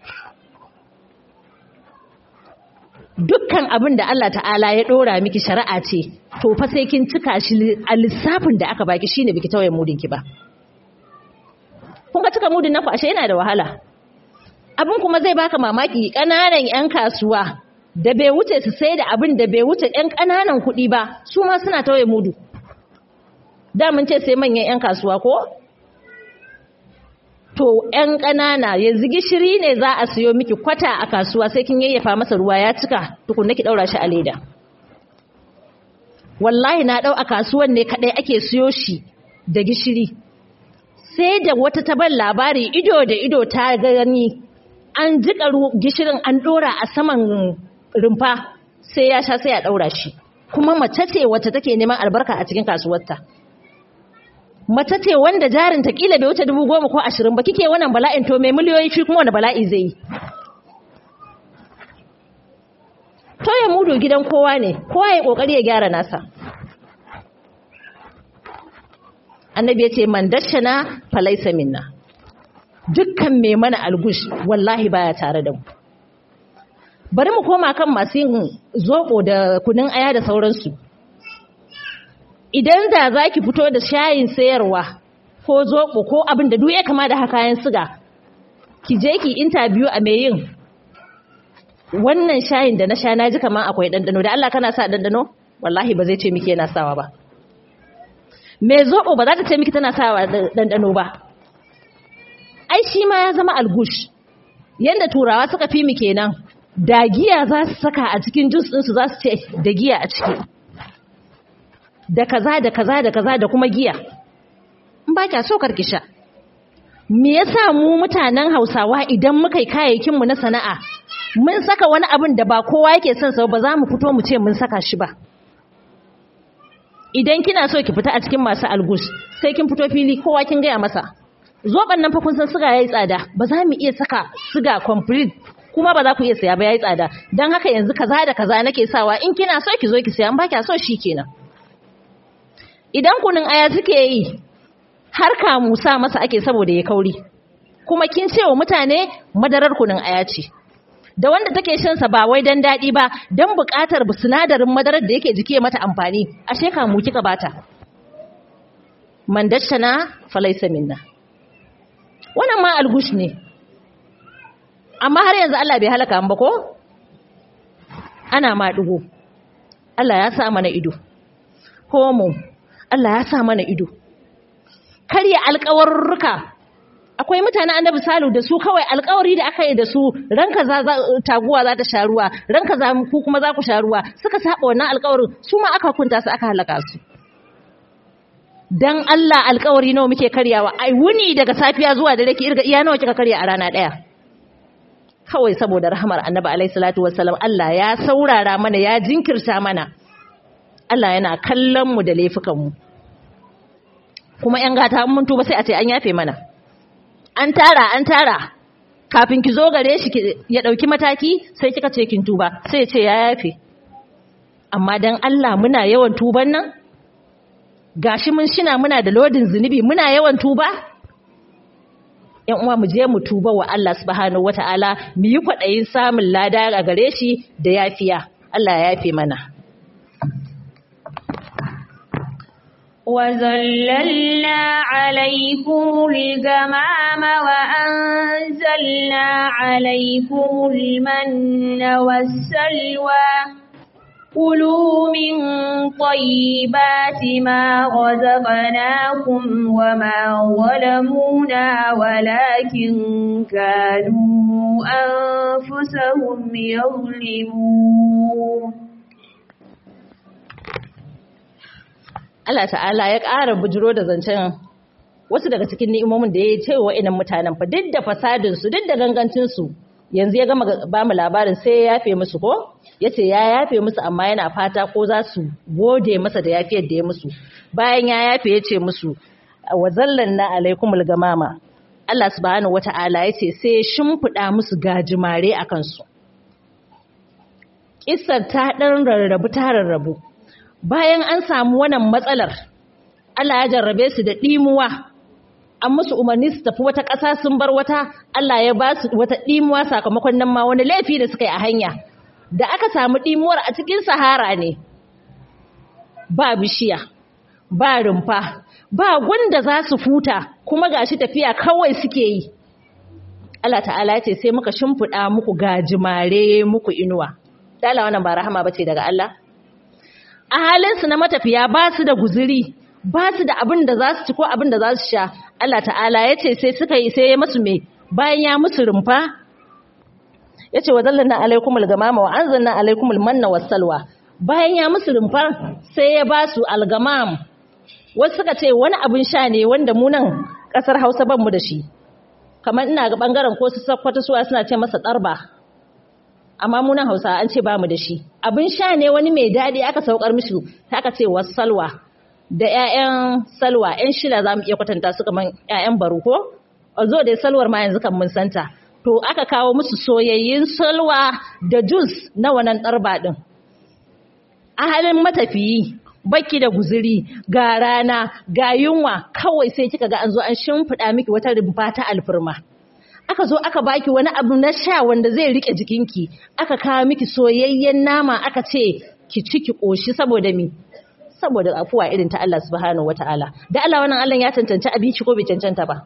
dukkan abin da Allah ta'ala ya dora miki shari'a ce to fa sai kin cika shi a lissafin da aka baki shine biki tauye mudin ki ba kun ga cika mudin naku ashe yana da wahala abin kuma zai baka mamaki kananan yan kasuwa da bai wuce su sai da abin da bai wuce yan kananan kuɗi ba su ma suna tauye mudu da mun ce sai manyan yan kasuwa ko to ‘yan ƙanana yanzu gishiri ne za a siyo miki kwata a kasuwa sai kin yayyafa masa ruwa ya cika tukunna ki ɗaura shi a leda. Wallahi na ɗau a kasuwan ne kaɗai ake siyo shi da gishiri. Sai da wata taban labari ido da ido ta gani an jiƙa gishirin an ɗora a saman rumfa sai ya sha sai ya ɗaura shi. Kuma mace ce wacce take neman albarka a cikin kasuwarta. mace ce wanda jarin ta kila bai wuce dubu goma ko ashirin ba kike wannan bala'in to mai miliyoyi shi kuma wani bala'i zai yi toye mudu gidan kowa ne kowa ya kokari ya gyara nasa annabi ya ce man dashana falaisa minna dukkan mai mana algush wallahi baya tare da mu bari mu koma kan masu yin zoɓo da kunin aya da sauransu idan da za ki fito da shayin sayarwa ko zoɓo ko abin da duk ya kama da kayan siga ki je ki interview a mai yin wannan shayin da na sha na ji kamar akwai ɗanɗano da Allah kana sa ɗanɗano wallahi ba zai ce miki yana sawa ba mai zoɓo ba za ta ce miki tana sawa ɗanɗano ba ai shi ma ya zama algush yadda turawa suka fi mu kenan da giya za su saka a cikin jus ɗinsu za su ce da giya a ciki da kaza da kaza da kaza da kuma giya in ba kya so karki sha me yasa mu mutanen Hausawa idan muka yi kayayyakin mu na sana'a mun saka wani abin da ba kowa yake son sa ba za mu fito mu ce mun saka shi ba idan kina so ki fita a cikin masu algus sai kin fito fili kowa kin gaya masa zoban nan fa kun san siga yayi tsada ba za mu iya saka siga complete kuma ba za ku iya saya ba yayi tsada dan haka yanzu kaza da kaza nake sawa in kina so ki zo ki saya in ba kya so shikenan idan kunin aya suke yi har kamu sa masa ake saboda ya kauri kuma kin ce wa mutane madarar kunin aya ce da wanda take shan sa ba wai dan dadi ba dan buƙatar sinadarin madarar da yake jike mata amfani ashe kamu kika bata man dashana falaysa minna wannan ma algush ne amma har yanzu Allah bai halaka ba ko ana ma dugo Allah ya sa mana ido homo Allah ya sa mana ido karya alƙawarruka akwai mutane annabi salu da su kawai alƙawari da aka yi da su ranka za taguwa za ta sha ruwa ranka za ku kuma za ku sha ruwa suka saba wannan alƙawarin su ma aka kunta su aka halaka su dan Allah alƙawari nawa muke karyawa ai wuni daga safiya zuwa dare ki irga iya nawa kika karya a rana ɗaya kawai saboda rahamar annabi alaihi salatu wassalam Allah ya saurara mana ya jinkirta mana Allah yana kallon mu da laifukan mu kuma yan gata mun tuba sai a ce an yafe mana an tara an tara kafin ki zo gare shi ya dauki mataki sai kika ce kin tuba sai ya ce ya yafe amma dan Allah muna yawan tuban nan gashi mun shina muna da lodin zunubi muna yawan tuba yan uwa mu je mu tuba wa Allah subhanahu wataala mu yi kwadayin samun lada a gare shi da yafiya Allah ya yafe mana وظللنا عليكم الغمام وأنزلنا عليكم المن والسلوى كلوا من طيبات ما رزقناكم وما ظلمونا ولكن كانوا أنفسهم يظلمون Allah ta'ala ya ƙara bujiro da zancen wasu daga cikin ni'imomin da ya ce wa inan mutanen fa duk da fasadinsu duk da gangancinsu yanzu ya gama ba mu labarin sai ya yafe musu ko ya ce ya yafe musu amma yana fata ko za su gode masa da yafiyar da ya musu bayan ya yafe ya ce musu wa zallan na alaikumul gamama Allah subhanahu wata'ala ya ce sai shimfiɗa musu gajimare a kansu Kissar ta ɗan rarrabu ta rarrabu bayan an samu wannan matsalar Allah ya jarrabe su da ɗimuwa an musu umarni su tafi wata ƙasa sun bar wata Allah ya ba su wata ɗimuwa sakamakon nan ma wani laifi da suka yi a hanya da aka samu ɗimuwar a cikin sahara ne ba bishiya ba rumfa ba gunda za su futa kuma gashi tafiya kawai suke yi Allah ta'ala ya ce sai muka shimfiɗa muku gajimare muku inuwa dala wannan ba rahama bace daga Allah a halinsu na matafiya ba su da guziri ba su da abin da za su ci ko abin da za su sha Allah ta'ala ya ce sai suka yi sai ya musu me bayan ya musu rumfa ya ce wa zallanna alaikumul gamama wa anzalna alaikumul manna wassalwa bayan ya musu rumfa sai ya ba su algamam wasu suka ce wani abin sha ne wanda mu nan kasar Hausa ban mu da shi kamar ina ga bangaren ko su sakwata suwa suna ce masa tsarba amma mu nan Hausa an ce ba mu da shi abin sha ne wani mai daɗi aka saukar mishi ta aka ce salwa da ƴaƴan salwa ƴan shida za mu iya kwatanta su kamar ƴaƴan baro ko zo da salwar ma yanzu kan mun santa to aka kawo musu soyayyin salwa da jus na wannan ɗarba ɗin a halin matafiyi baki da guziri ga rana ga yunwa kawai sai kika ga an zo an shimfiɗa miki wata rumfa ta alfirma aka zo aka baki wani abu na sha wanda zai rike jikinki aka kawo miki soyayyen nama aka ce ki ci ki koshi saboda mi saboda afuwa irin ta Allah subhanahu wataala da Allah wannan Allah ya tantance abinci ko bai cancanta ba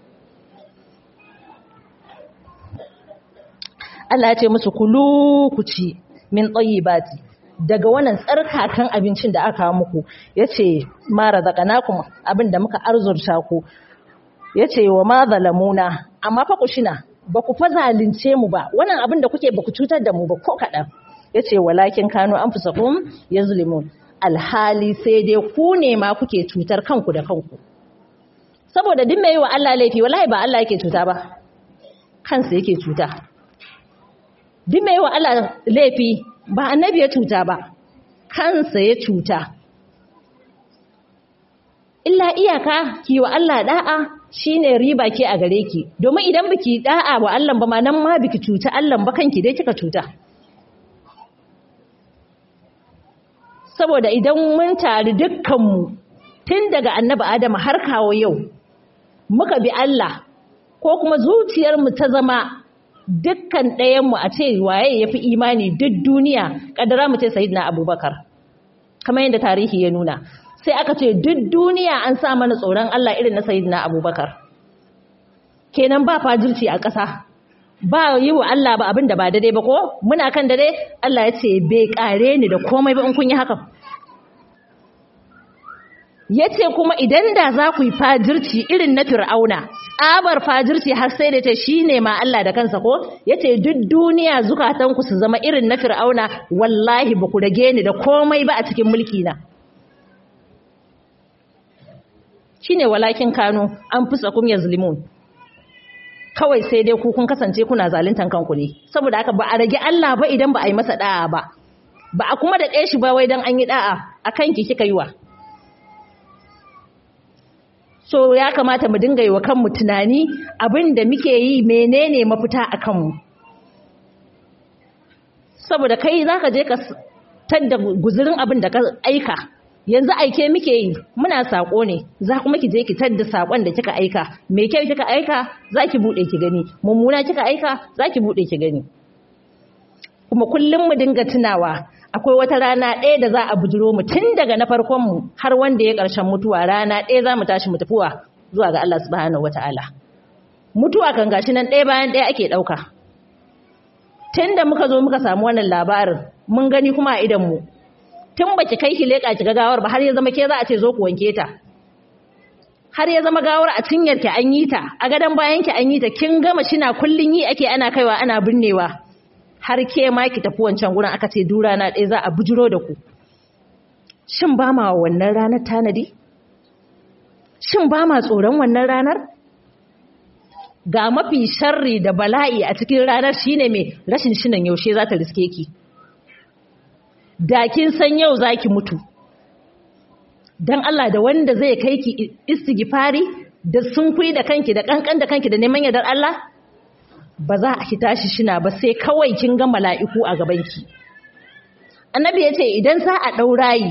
Allah ya ce musu kulu ku ci min tayyibati daga wannan tsarkakan abincin da aka muku yace ma razaqnakum abin da muka arzurta ku yace wa ma zalamuna amma fa ku shina ba ku fa zalunce mu ba wannan abin da kuke ba ku cutar da mu ba ko kaɗan ya ce walakin kano an fusakun ya zulimun alhali sai dai ku ne ma kuke cutar kanku da kanku saboda duk mai yi wa Allah laifi wallahi ba Allah yake cuta ba kansa yake cuta duk mai yi wa Allah laifi ba annabi ya cuta ba kansa ya cuta illa iyaka ki wa Allah da'a shine riba ke a gare ki domin idan biki da'a wa Allah ba ma nan ma biki cuta Allah ba kanki dai kika cuta saboda idan mun tari dukkanmu tun daga annabi Adam har kawo yau muka bi Allah ko kuma zuciyarmu ta zama dukkan ɗayanmu a ce waye yafi imani duk duniya kadara mu ce sayyidina Abubakar kamar yadda tarihi ya nuna sai aka ce duk duniya an sa mana tsoron Allah irin na Sayyidina Abubakar kenan ba fajirci a ƙasa ba yi wa Allah ba abin da ba daidai ba ko muna kan dare Allah ya ce bai kare ni da komai ba in kun yi haka ya ce kuma idan da za ku yi fajirci irin na fir'auna tsabar fajirci har sai da ta shi ne ma Allah da kansa ko ya ce duk duniya zukatanku su zama irin na fir'auna wallahi ba ku rage ni da komai ba a cikin mulki na shine walakin kanu an fusa kum yazlimun kawai sai dai ku kun kasance kuna zaluntan kanku ne saboda haka ba a rage Allah ba idan ba a yi masa da'a ba ba a kuma da ɗaya shi ba wai dan an yi da'a a kanki kika yi wa so ya kamata mu dinga yi wa kanmu tunani abin da muke yi menene mafita a kanmu saboda kai za ka je ka tadda guzurin abin da ka aika yanzu aike muke yi muna sako ne za kuma ki je ki tadda sakon da kika aika me kyau kika aika za ki bude ki gani mummuna kika aika za ki bude ki gani kuma kullum mu dinga tunawa akwai wata rana ɗaya da za a bujiro mu tun daga na farkon mu har wanda ya ƙarshen mutuwa rana ɗaya za mu tashi mu tafiwa zuwa ga Allah subhanahu wataala mutuwa kan gashi nan ɗaya bayan ɗaya ake ɗauka tun da muka zo muka samu wannan labarin mun gani kuma a idan mu tun baki kai ki leƙa ki ga gawar ba har ya zama ke za a ce zo ku wanke ta har ya zama gawar a cinyar ki an yi ta a gadon bayan ki an yi ta kin gama shina kullun yi ake ana kaiwa ana binnewa har ke ma ki tafi wancan gurin aka ce dura na ɗaya za a bujiro da ku shin ba ma wannan ranar tanadi shin ba ma tsoron wannan ranar ga mafi sharri da bala'i a cikin ranar shine mai rashin shinan yaushe za ta riske ki da kin san yau za ki mutu don Allah da wanda zai kai ki istighfari da sunkui da kanki da kankan da kanki da neman yardar Allah ba za a ki tashi shina ba sai kawai kin ga mala'iku a gabanki annabi ya ce idan za a ɗaurayi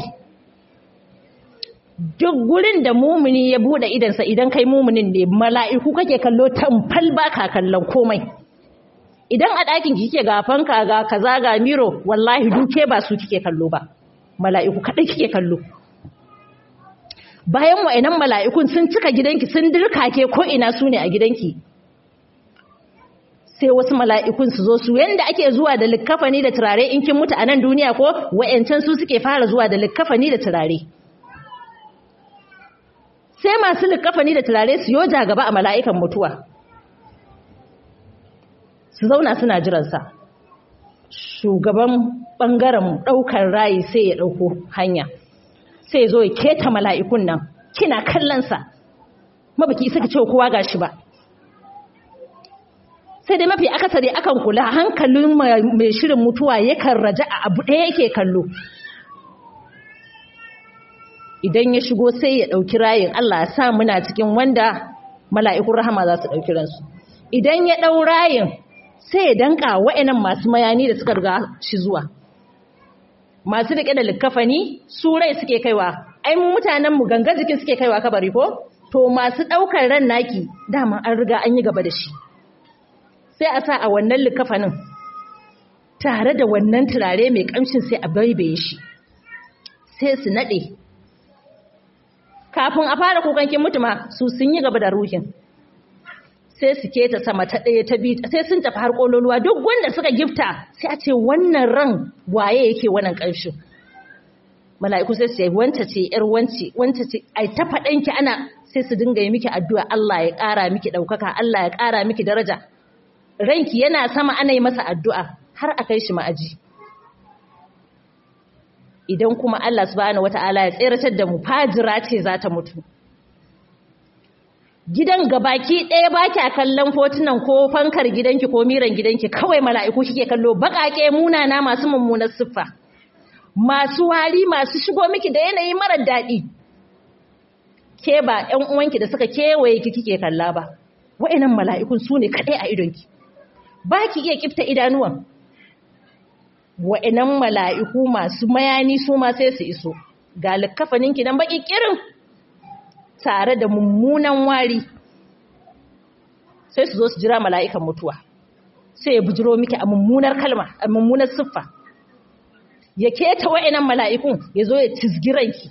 duk gurin da mumuni ya bude idansa idan kai mumunin ne mala'iku kake kallo tamfal baka kallon komai idan a ɗakin kike ga fanka ga kaza ga miro wallahi duke ba su kike kallo ba mala'iku kaɗai kike kallo bayan wa'annan mala'ikun sun cika gidanki sun dirkake ko ina su ne a gidanki sai wasu mala'ikun su zo su yanda ake zuwa da likkafani da turare in kin mutu a nan duniya ko wa'yancan su suke fara zuwa da likkafani da turare sai masu likafani da turare su yoja gaba a mala'ikan mutuwa su zauna suna jiransa shugaban ɓangaren ɗaukar rayi sai ya ɗauko hanya sai zo ya keta mala'ikun nan kina kallonsa mabaki isa ka ce kowa gashi ba sai dai mafi akasari akan kula hankalin mai shirin mutuwa yakan raja a abu ɗaya yake kallo idan ya shigo sai ya ɗauki rayin Allah sa muna cikin wanda mala'ikun rahama za su ɗauki ransu idan ya ɗau rayin sai ya danka wa'yanan masu mayani da suka riga shi zuwa masu riƙe da likkafani su rai suke kaiwa ai mu mutanen mu ganga jikin suke kaiwa kabari ko to masu ɗaukar ran naki dama an riga an yi gaba da shi sai a sa a wannan likkafanin tare da wannan turare mai ƙamshin sai a baibaye shi sai su naɗe kafin a fara kukan kin mutuma su sun yi gaba da ruhin sai su keta sama ta ɗaya ta biyu sai sun tafi har ƙololuwa duk wanda suka gifta sai a ce wannan ran waye yake wannan ƙarshen mala'iku sai su ce wanta ce ƴar wance wanta ce ai ta faɗanki ana sai su dinga yi miki addu'a Allah ya ƙara miki ɗaukaka Allah ya ƙara miki daraja ranki yana sama ana yi masa addu'a har a kai shi ma'aji idan kuma Allah subhanahu wata'ala ya tseratar da mu fajira ce za ta mutu gidan gabaki ɗaya ba kya kallon fotunan ko fankar gidanki ko miran gidanki kawai mala'iku kike kallo baƙaƙe munana masu mummunar siffa masu wari masu shigo miki da yanayi marar daɗi ke ba ‘yan uwanki da suka kewaye ki kike kalla ba wa'annan mala'ikun su ne kaɗai a idonki ba ki iya kifta idanuwan wa'annan mala'iku masu mayani su ma sai su iso ga likkafaninki nan baƙi ƙirin tare da mummunan wari sai su zo su jira mala'ikan mutuwa sai ya bujiro miki a mummunar kalma a mummunar siffa ya keta wa'annan mala'ikun ya zo ya tizgiranki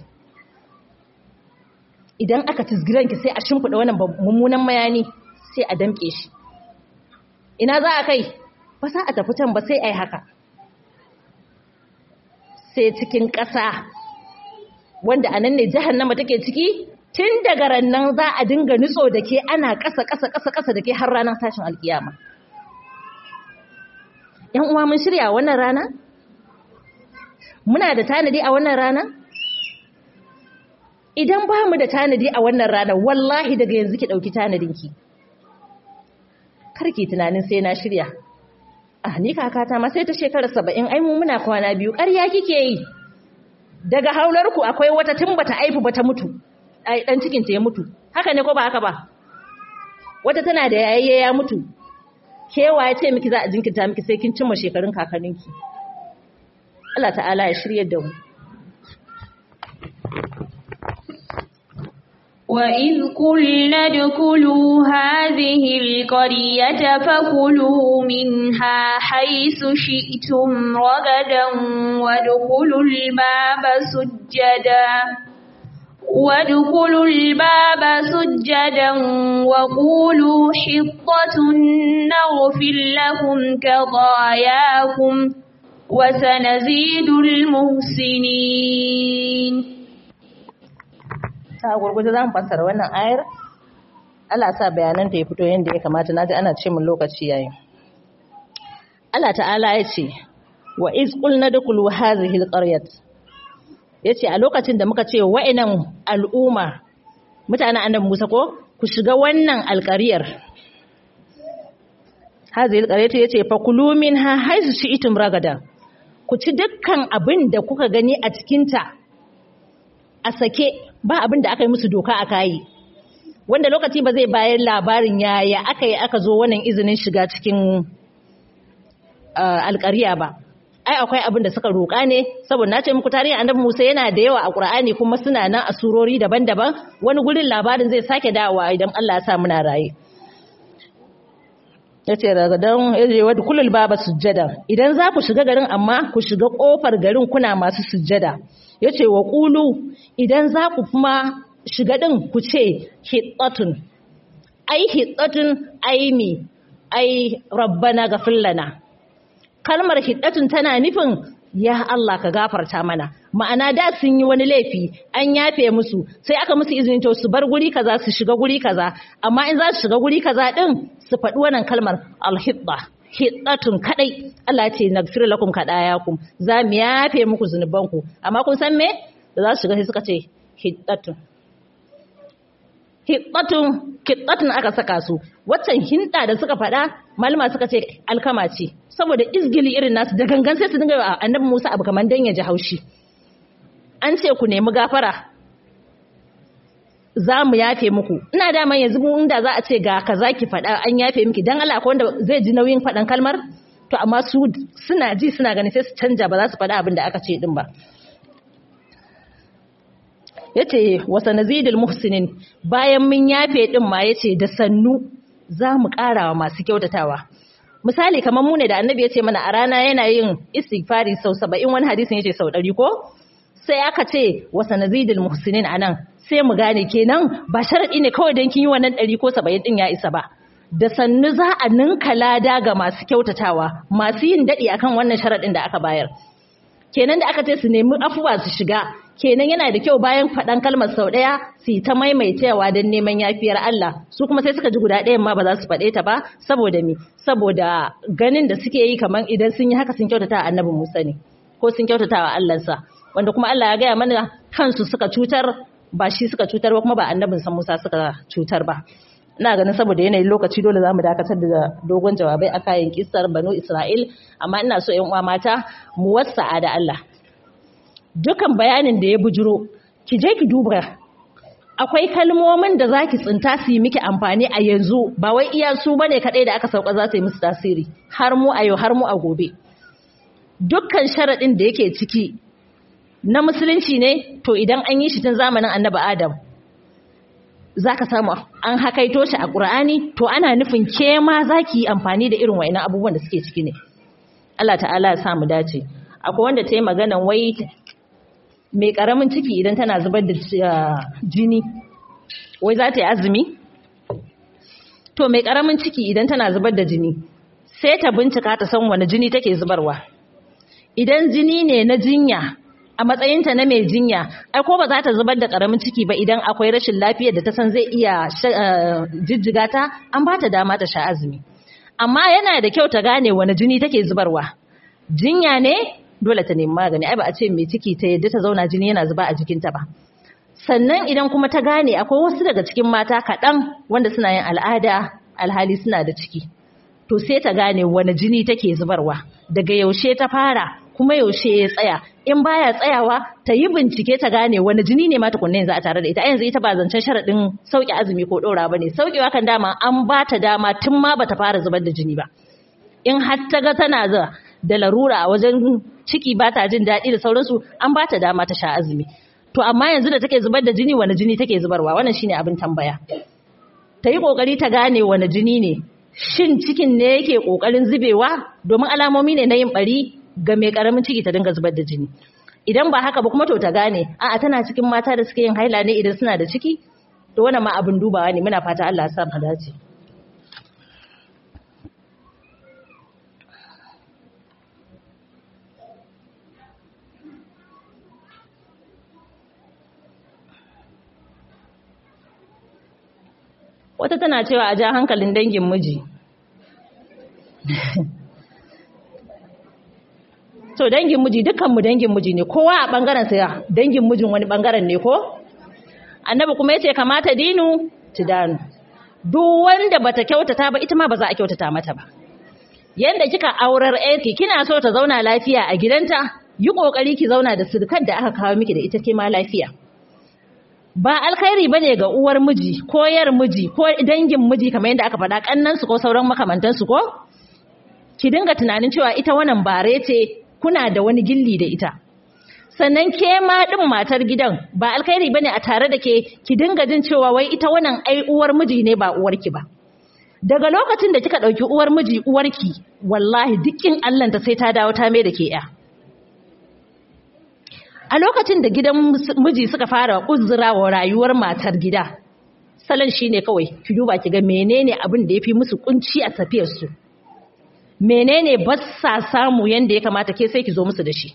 idan aka tizgiranki sai a shimfiɗa wannan mummunan mayani sai a damƙe shi ina za a kai ba za a tafi can ba sai a yi haka sai cikin ƙasa wanda a nan ne jahannama take ciki tun daga rannan za a dinga nutso da ke ana ƙasa ƙasa ƙasa ƙasa da ke har ranar tashin alkiyama ‘yan uwa mun shirya wannan rana? muna da tanadi a wannan rana? idan ba mu da tanadi a wannan rana wallahi daga yanzu ki ɗauki tanadinki karki tunanin sai na shirya ah ni kakata ma sai ta shekara saba'in ai mu muna kwana biyu ƙarya kike yi daga haularku akwai wata tun bata aifu bata mutu ai dan cikin ta ya mutu haka ne ko ba haka ba wata tana da yayye ya mutu kewa ya ce miki za a jinkirta miki sai kin cimma shekarun kakanninki Allah ta'ala ya shirye da mu وإذ قلنا ادخلوا هذه القرية فكلوا منها حيث شئتم رغدا وادخلوا الباب سجدا وادخلوا الباب سجدا وقولوا حطة نغفر لكم خطاياكم وسنزيد المحسنين ta gurguje za mu fassara wannan ayar Allah sa bayanan ta ya fito yadda ya kamata naji ana ce mun lokaci yayi Allah ta'ala ya ce wa iz qulna dukulu hadhihi alqaryat yace a lokacin da muka ce wa'annan al'umma mutanen annabi Musa ko ku shiga wannan alqaryar hadhihi alqaryat yace fa kulu minha haythu shi'tum ragada ku ci dukkan abin da kuka gani a cikinta a sake ba abin da aka yi musu doka a kayi wanda lokaci ba zai bayar labarin yaya aka yi aka zo wannan izinin shiga cikin alkariya ba ai akwai abin da suka roƙa ne saboda na ce muku tarihin annabi Musa yana da yawa a Qur'ani kuma suna nan a surori daban-daban wani gurin labarin zai sake dawowa idan Allah ya sa muna raye yace daga dan yaje wa kullul baba sujjada idan za ku shiga garin amma ku shiga kofar garin kuna masu sujjada yace wa qulu idan za ku kuma shiga din ku ce hittatun ai hittatun ai mi ai rabbana ghafir lana kalmar hittatun tana nufin ya Allah ka gafarta mana ma'ana da sun yi wani laifi an yafe musu sai aka musu izini to su bar guri kaza su shiga guri kaza amma in za su shiga guri kaza din su faɗi wannan kalmar alhidda hiddatun kadai Allah ya ce nagfir lakum kadayakum za mu yafe muku zunubanku amma kun san me da za su shiga sai suka ce hiddatun hiddatun hiddatun aka saka su waccan hinda da suka faɗa malama suka ce alkama ce saboda izgili irin nasu da gangan sai su dinga wa annabi Musa abu kaman dan ya ji haushi an ce ku nemi gafara za mu yafe muku ina dama yanzu inda za a ce ga kaza ki faɗa an yafe miki dan Allah akwai wanda zai ji nauyin faɗan kalmar to amma su suna ji suna gani sai su canja ba za su faɗa abin da aka ce din ba yace wasa nazidul muhsinin bayan mun yafe din ma yace da sannu za mu ƙarawa masu kyautatawa misali kamar mu ne da annabi ya ce mana a rana yana yin istighfari sau saba'in wani hadisin ya ce sau ɗari ko sai aka ce wasa nazidul muhsinin a nan sai mu gane kenan ba sharaɗi ne kawai don kin yi wannan ɗari ko saba'in ɗin ya isa ba da sannu za a ninka lada ga masu kyautatawa masu yin daɗi akan wannan sharaɗin da aka bayar kenan da aka ce su nemi afuwa su shiga kenan yana da kyau bayan faɗan kalmar sau ɗaya su ta maimaitawa don neman yafiyar Allah su kuma sai suka ji guda ɗayan ma ba za su faɗe ta ba saboda me saboda ganin da suke yi kamar idan sun yi haka sun kyautata a annabin Musa ne ko sun kyautata wa Allahnsa wanda kuma Allah ya gaya mana kansu suka cutar ba shi suka cutar ba kuma ba annabin sa Musa suka cutar ba ina ganin saboda yanayin lokaci dole za mu dakatar da dogon jawabai a kayan kissar banu Isra'il amma ina so ƴan uwa mata mu wasa'a da Allah dukan bayanin da ya bujiro ki je ki duba akwai kalmomin da zaki tsinta su yi miki amfani a yanzu ba wai iya su bane kadai da aka sauka za su yi musu tasiri har mu a yau har mu a gobe dukkan sharadin da yake ciki na musulunci ne to idan an yi shi tun zamanin annabi Adam zaka samu an hakaito shi a Qur'ani to ana nufin ke ma zaki yi amfani da irin wayannan abubuwan da suke ciki ne Allah ta'ala ya sa mu dace akwai wanda ta yi maganan wai mai karamin ciki idan tana zubar da jini wai za ta yi azumi to mai karamin ciki idan tana zubar da jini sai ta bincika ta san wani jini take zubarwa idan jini ne na jinya a matsayinta na mai jinya ai ko ba za ta zubar da karamin ciki ba idan akwai rashin lafiyar da ta san zai iya jijjiga ta an ba ta dama ta sha azumi amma yana da kyau ta gane wani jini take zubarwa jinya ne dole ta nemi magani ai ba a ce mai ciki ta yadda ta zauna jini yana zuba a jikinta ba sannan idan kuma ta gane akwai wasu daga cikin mata kaɗan wanda suna yin al'ada alhali suna da ciki to sai ta gane wani jini take zubarwa daga yaushe ta fara kuma yaushe ya tsaya in baya tsayawa ta yi bincike ta gane wani jini ne ma tukunna yanzu a tare da ita yanzu ita ba zancen sharaɗin sauƙi azumi ko ɗora ba ne sauƙewa kan dama an ba ta dama tun ma bata fara zubar da jini ba in har ta ga tana da da larura a wajen ciki ba ta jin daɗi da sauransu an ba ta dama ta sha azumi to amma yanzu da take zubar da jini wani jini take zubarwa wannan shine abin tambaya ta yi kokari ta gane wani jini ne shin cikin ne yake kokarin zubewa domin alamomi ne na yin bari ga mai karamin ciki ta dinga zubar da jini idan ba haka ba kuma to ta gane a'a tana cikin mata da suke yin haila ne idan suna da ciki to wannan ma abin dubawa ne muna fata Allah ya sa mu dace wata tana cewa a ja hankalin dangin miji to dangin miji dukkanmu dangin miji ne kowa a bangaren sa dangin mijin wani bangaren ne ko annabi kuma yace kamata dinu tidanu duk wanda bata kyautata ba ita ma ba za a kyautata mata ba yanda kika aurar yarki kina so ta zauna lafiya a gidanta yi kokari ki zauna da sirkar da aka kawo miki da ita ke ma lafiya ba alkhairi bane ga uwar miji ko yar miji ko dangin miji kamar yadda aka faɗa kannansu ko sauran makamantansu ko ki dinga tunanin cewa ita wannan bare ce kuna da wani gilli da ita sannan ke ma din matar gidan ba alkhairi bane a tare da ke ki dinga jin cewa wai ita wannan ai uwar miji ne ba uwarki ba daga lokacin da kika dauki uwar miji uwarki wallahi dukkin Allah ta sai ta dawo ta mai da ke ya a lokacin da gidan miji suka fara uzura wa rayuwar matar gida salon shine kawai ki duba ki ga menene abin da yafi musu kunci a tafiyar su menene ba sa samu yanda ya kamata ke sai ki zo musu da shi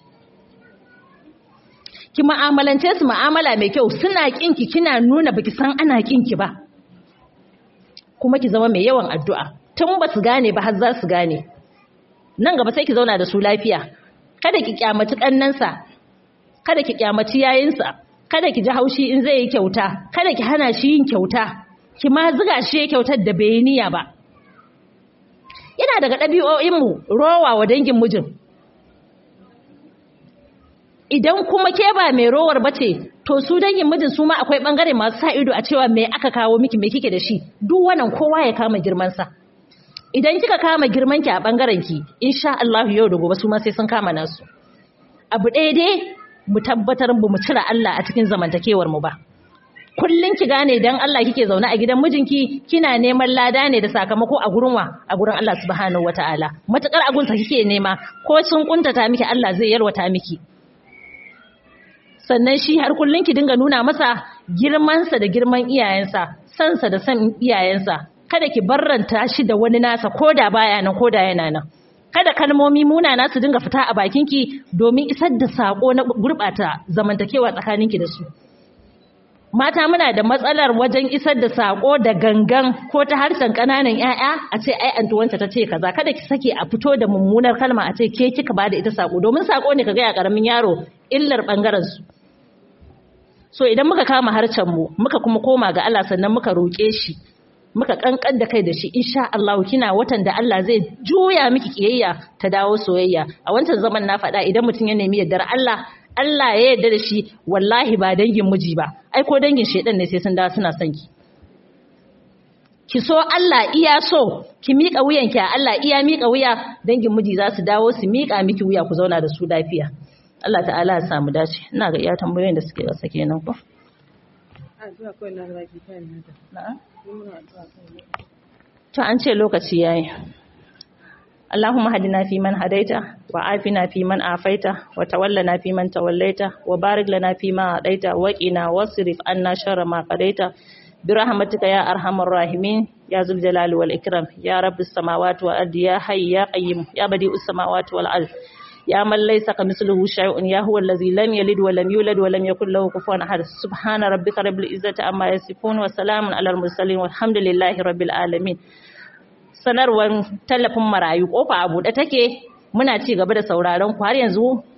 ki mu'amalance su mu'amala mai kyau suna kinki kina nuna baki san ana kinki ba kuma ki zama mai yawan addu'a tun ba su gane ba har za su gane nan gaba sai ki zauna da su lafiya kada ki kyamaci kannansa kada ki kyamaci yayinsa kada ki ji haushi in zai yi kyauta kada ki hana shi yin kyauta ki ma ziga shi ya kyautar da bai niyya ba yana daga ɗabi'o'inmu rowa wa dangin mijin idan kuma ke ba mai rowar bace to su dangin mijin su ma akwai bangare masu sa ido a cewa me aka kawo miki me kike da shi duk wannan kowa ya kama girman sa idan kika kama girman ki a bangaren ki insha Allah yau da gobe su ma sai sun kama nasu abu ɗaya dai mu tabbatar ba mu cire Allah a cikin zamantakewar mu ba kullun ki gane dan Allah kike zaune a gidan mijinki kina neman lada ne da sakamako a gurin wa a gurin Allah subhanahu wataala matakar agunsa kike nema ko sun kuntata miki Allah zai yarwata miki sannan shi har kullun ki dinga nuna masa girmansa da girman iyayensa sansa da san iyayensa kada ki barranta shi da wani nasa koda baya nan koda yana nan kada kalmomi munana su dinga fita a bakinki domin isar da sako na gurbata zamantakewa tsakaninki da su mata muna da matsalar wajen isar da sako da gangan ko ta harshen kananan ƴaƴa a ce ai antuwanta ta ce kaza kada ki sake a fito da mummunar kalma a ce ke kika bada ita sako domin sako ne kaga ya karamin yaro illar bangaren su so idan muka kama harcen mu muka kuma koma ga Allah sannan muka roke shi muka kankan da kai da shi insha Allah kina watan da Allah zai juya miki kiyayya ta dawo soyayya a wancan zaman na faɗa idan mutum ya nemi yardar Allah Allah ya yarda da shi wallahi ba dangin miji ba ai ko dangin shedan ne sai sun dawo suna son ki ki so Allah iya so ki miƙa wuyanki a Allah iya miƙa wuya dangin miji za su dawo su miƙa miki wuya ku zauna da su lafiya Allah ta'ala ya samu dace ina ga iya tambayoyin da suke rasa kenan ko to an ce lokaci yayi اللهم هدنا فيمن هديت وعافنا فيمن عافيت وتولنا فيمن توليت وبارك لنا فيما أعطيت وقنا واصرف عنا شر ما قضيت برحمتك يا أرحم الراحمين يا ذو الجلال والإكرام يا رب السماوات والأرض يا حي يا قيوم يا بديع السماوات والأرض يا من ليس كمثله شيء يا هو الذي لم يلد ولم يولد ولم يكن له كفوا أحد سبحان ربك رب العزة عما يصفون وسلام على المرسلين والحمد لله رب العالمين sanarwar tallafin marayu kofa a buɗe take muna ci gaba da sauraron ku har yanzu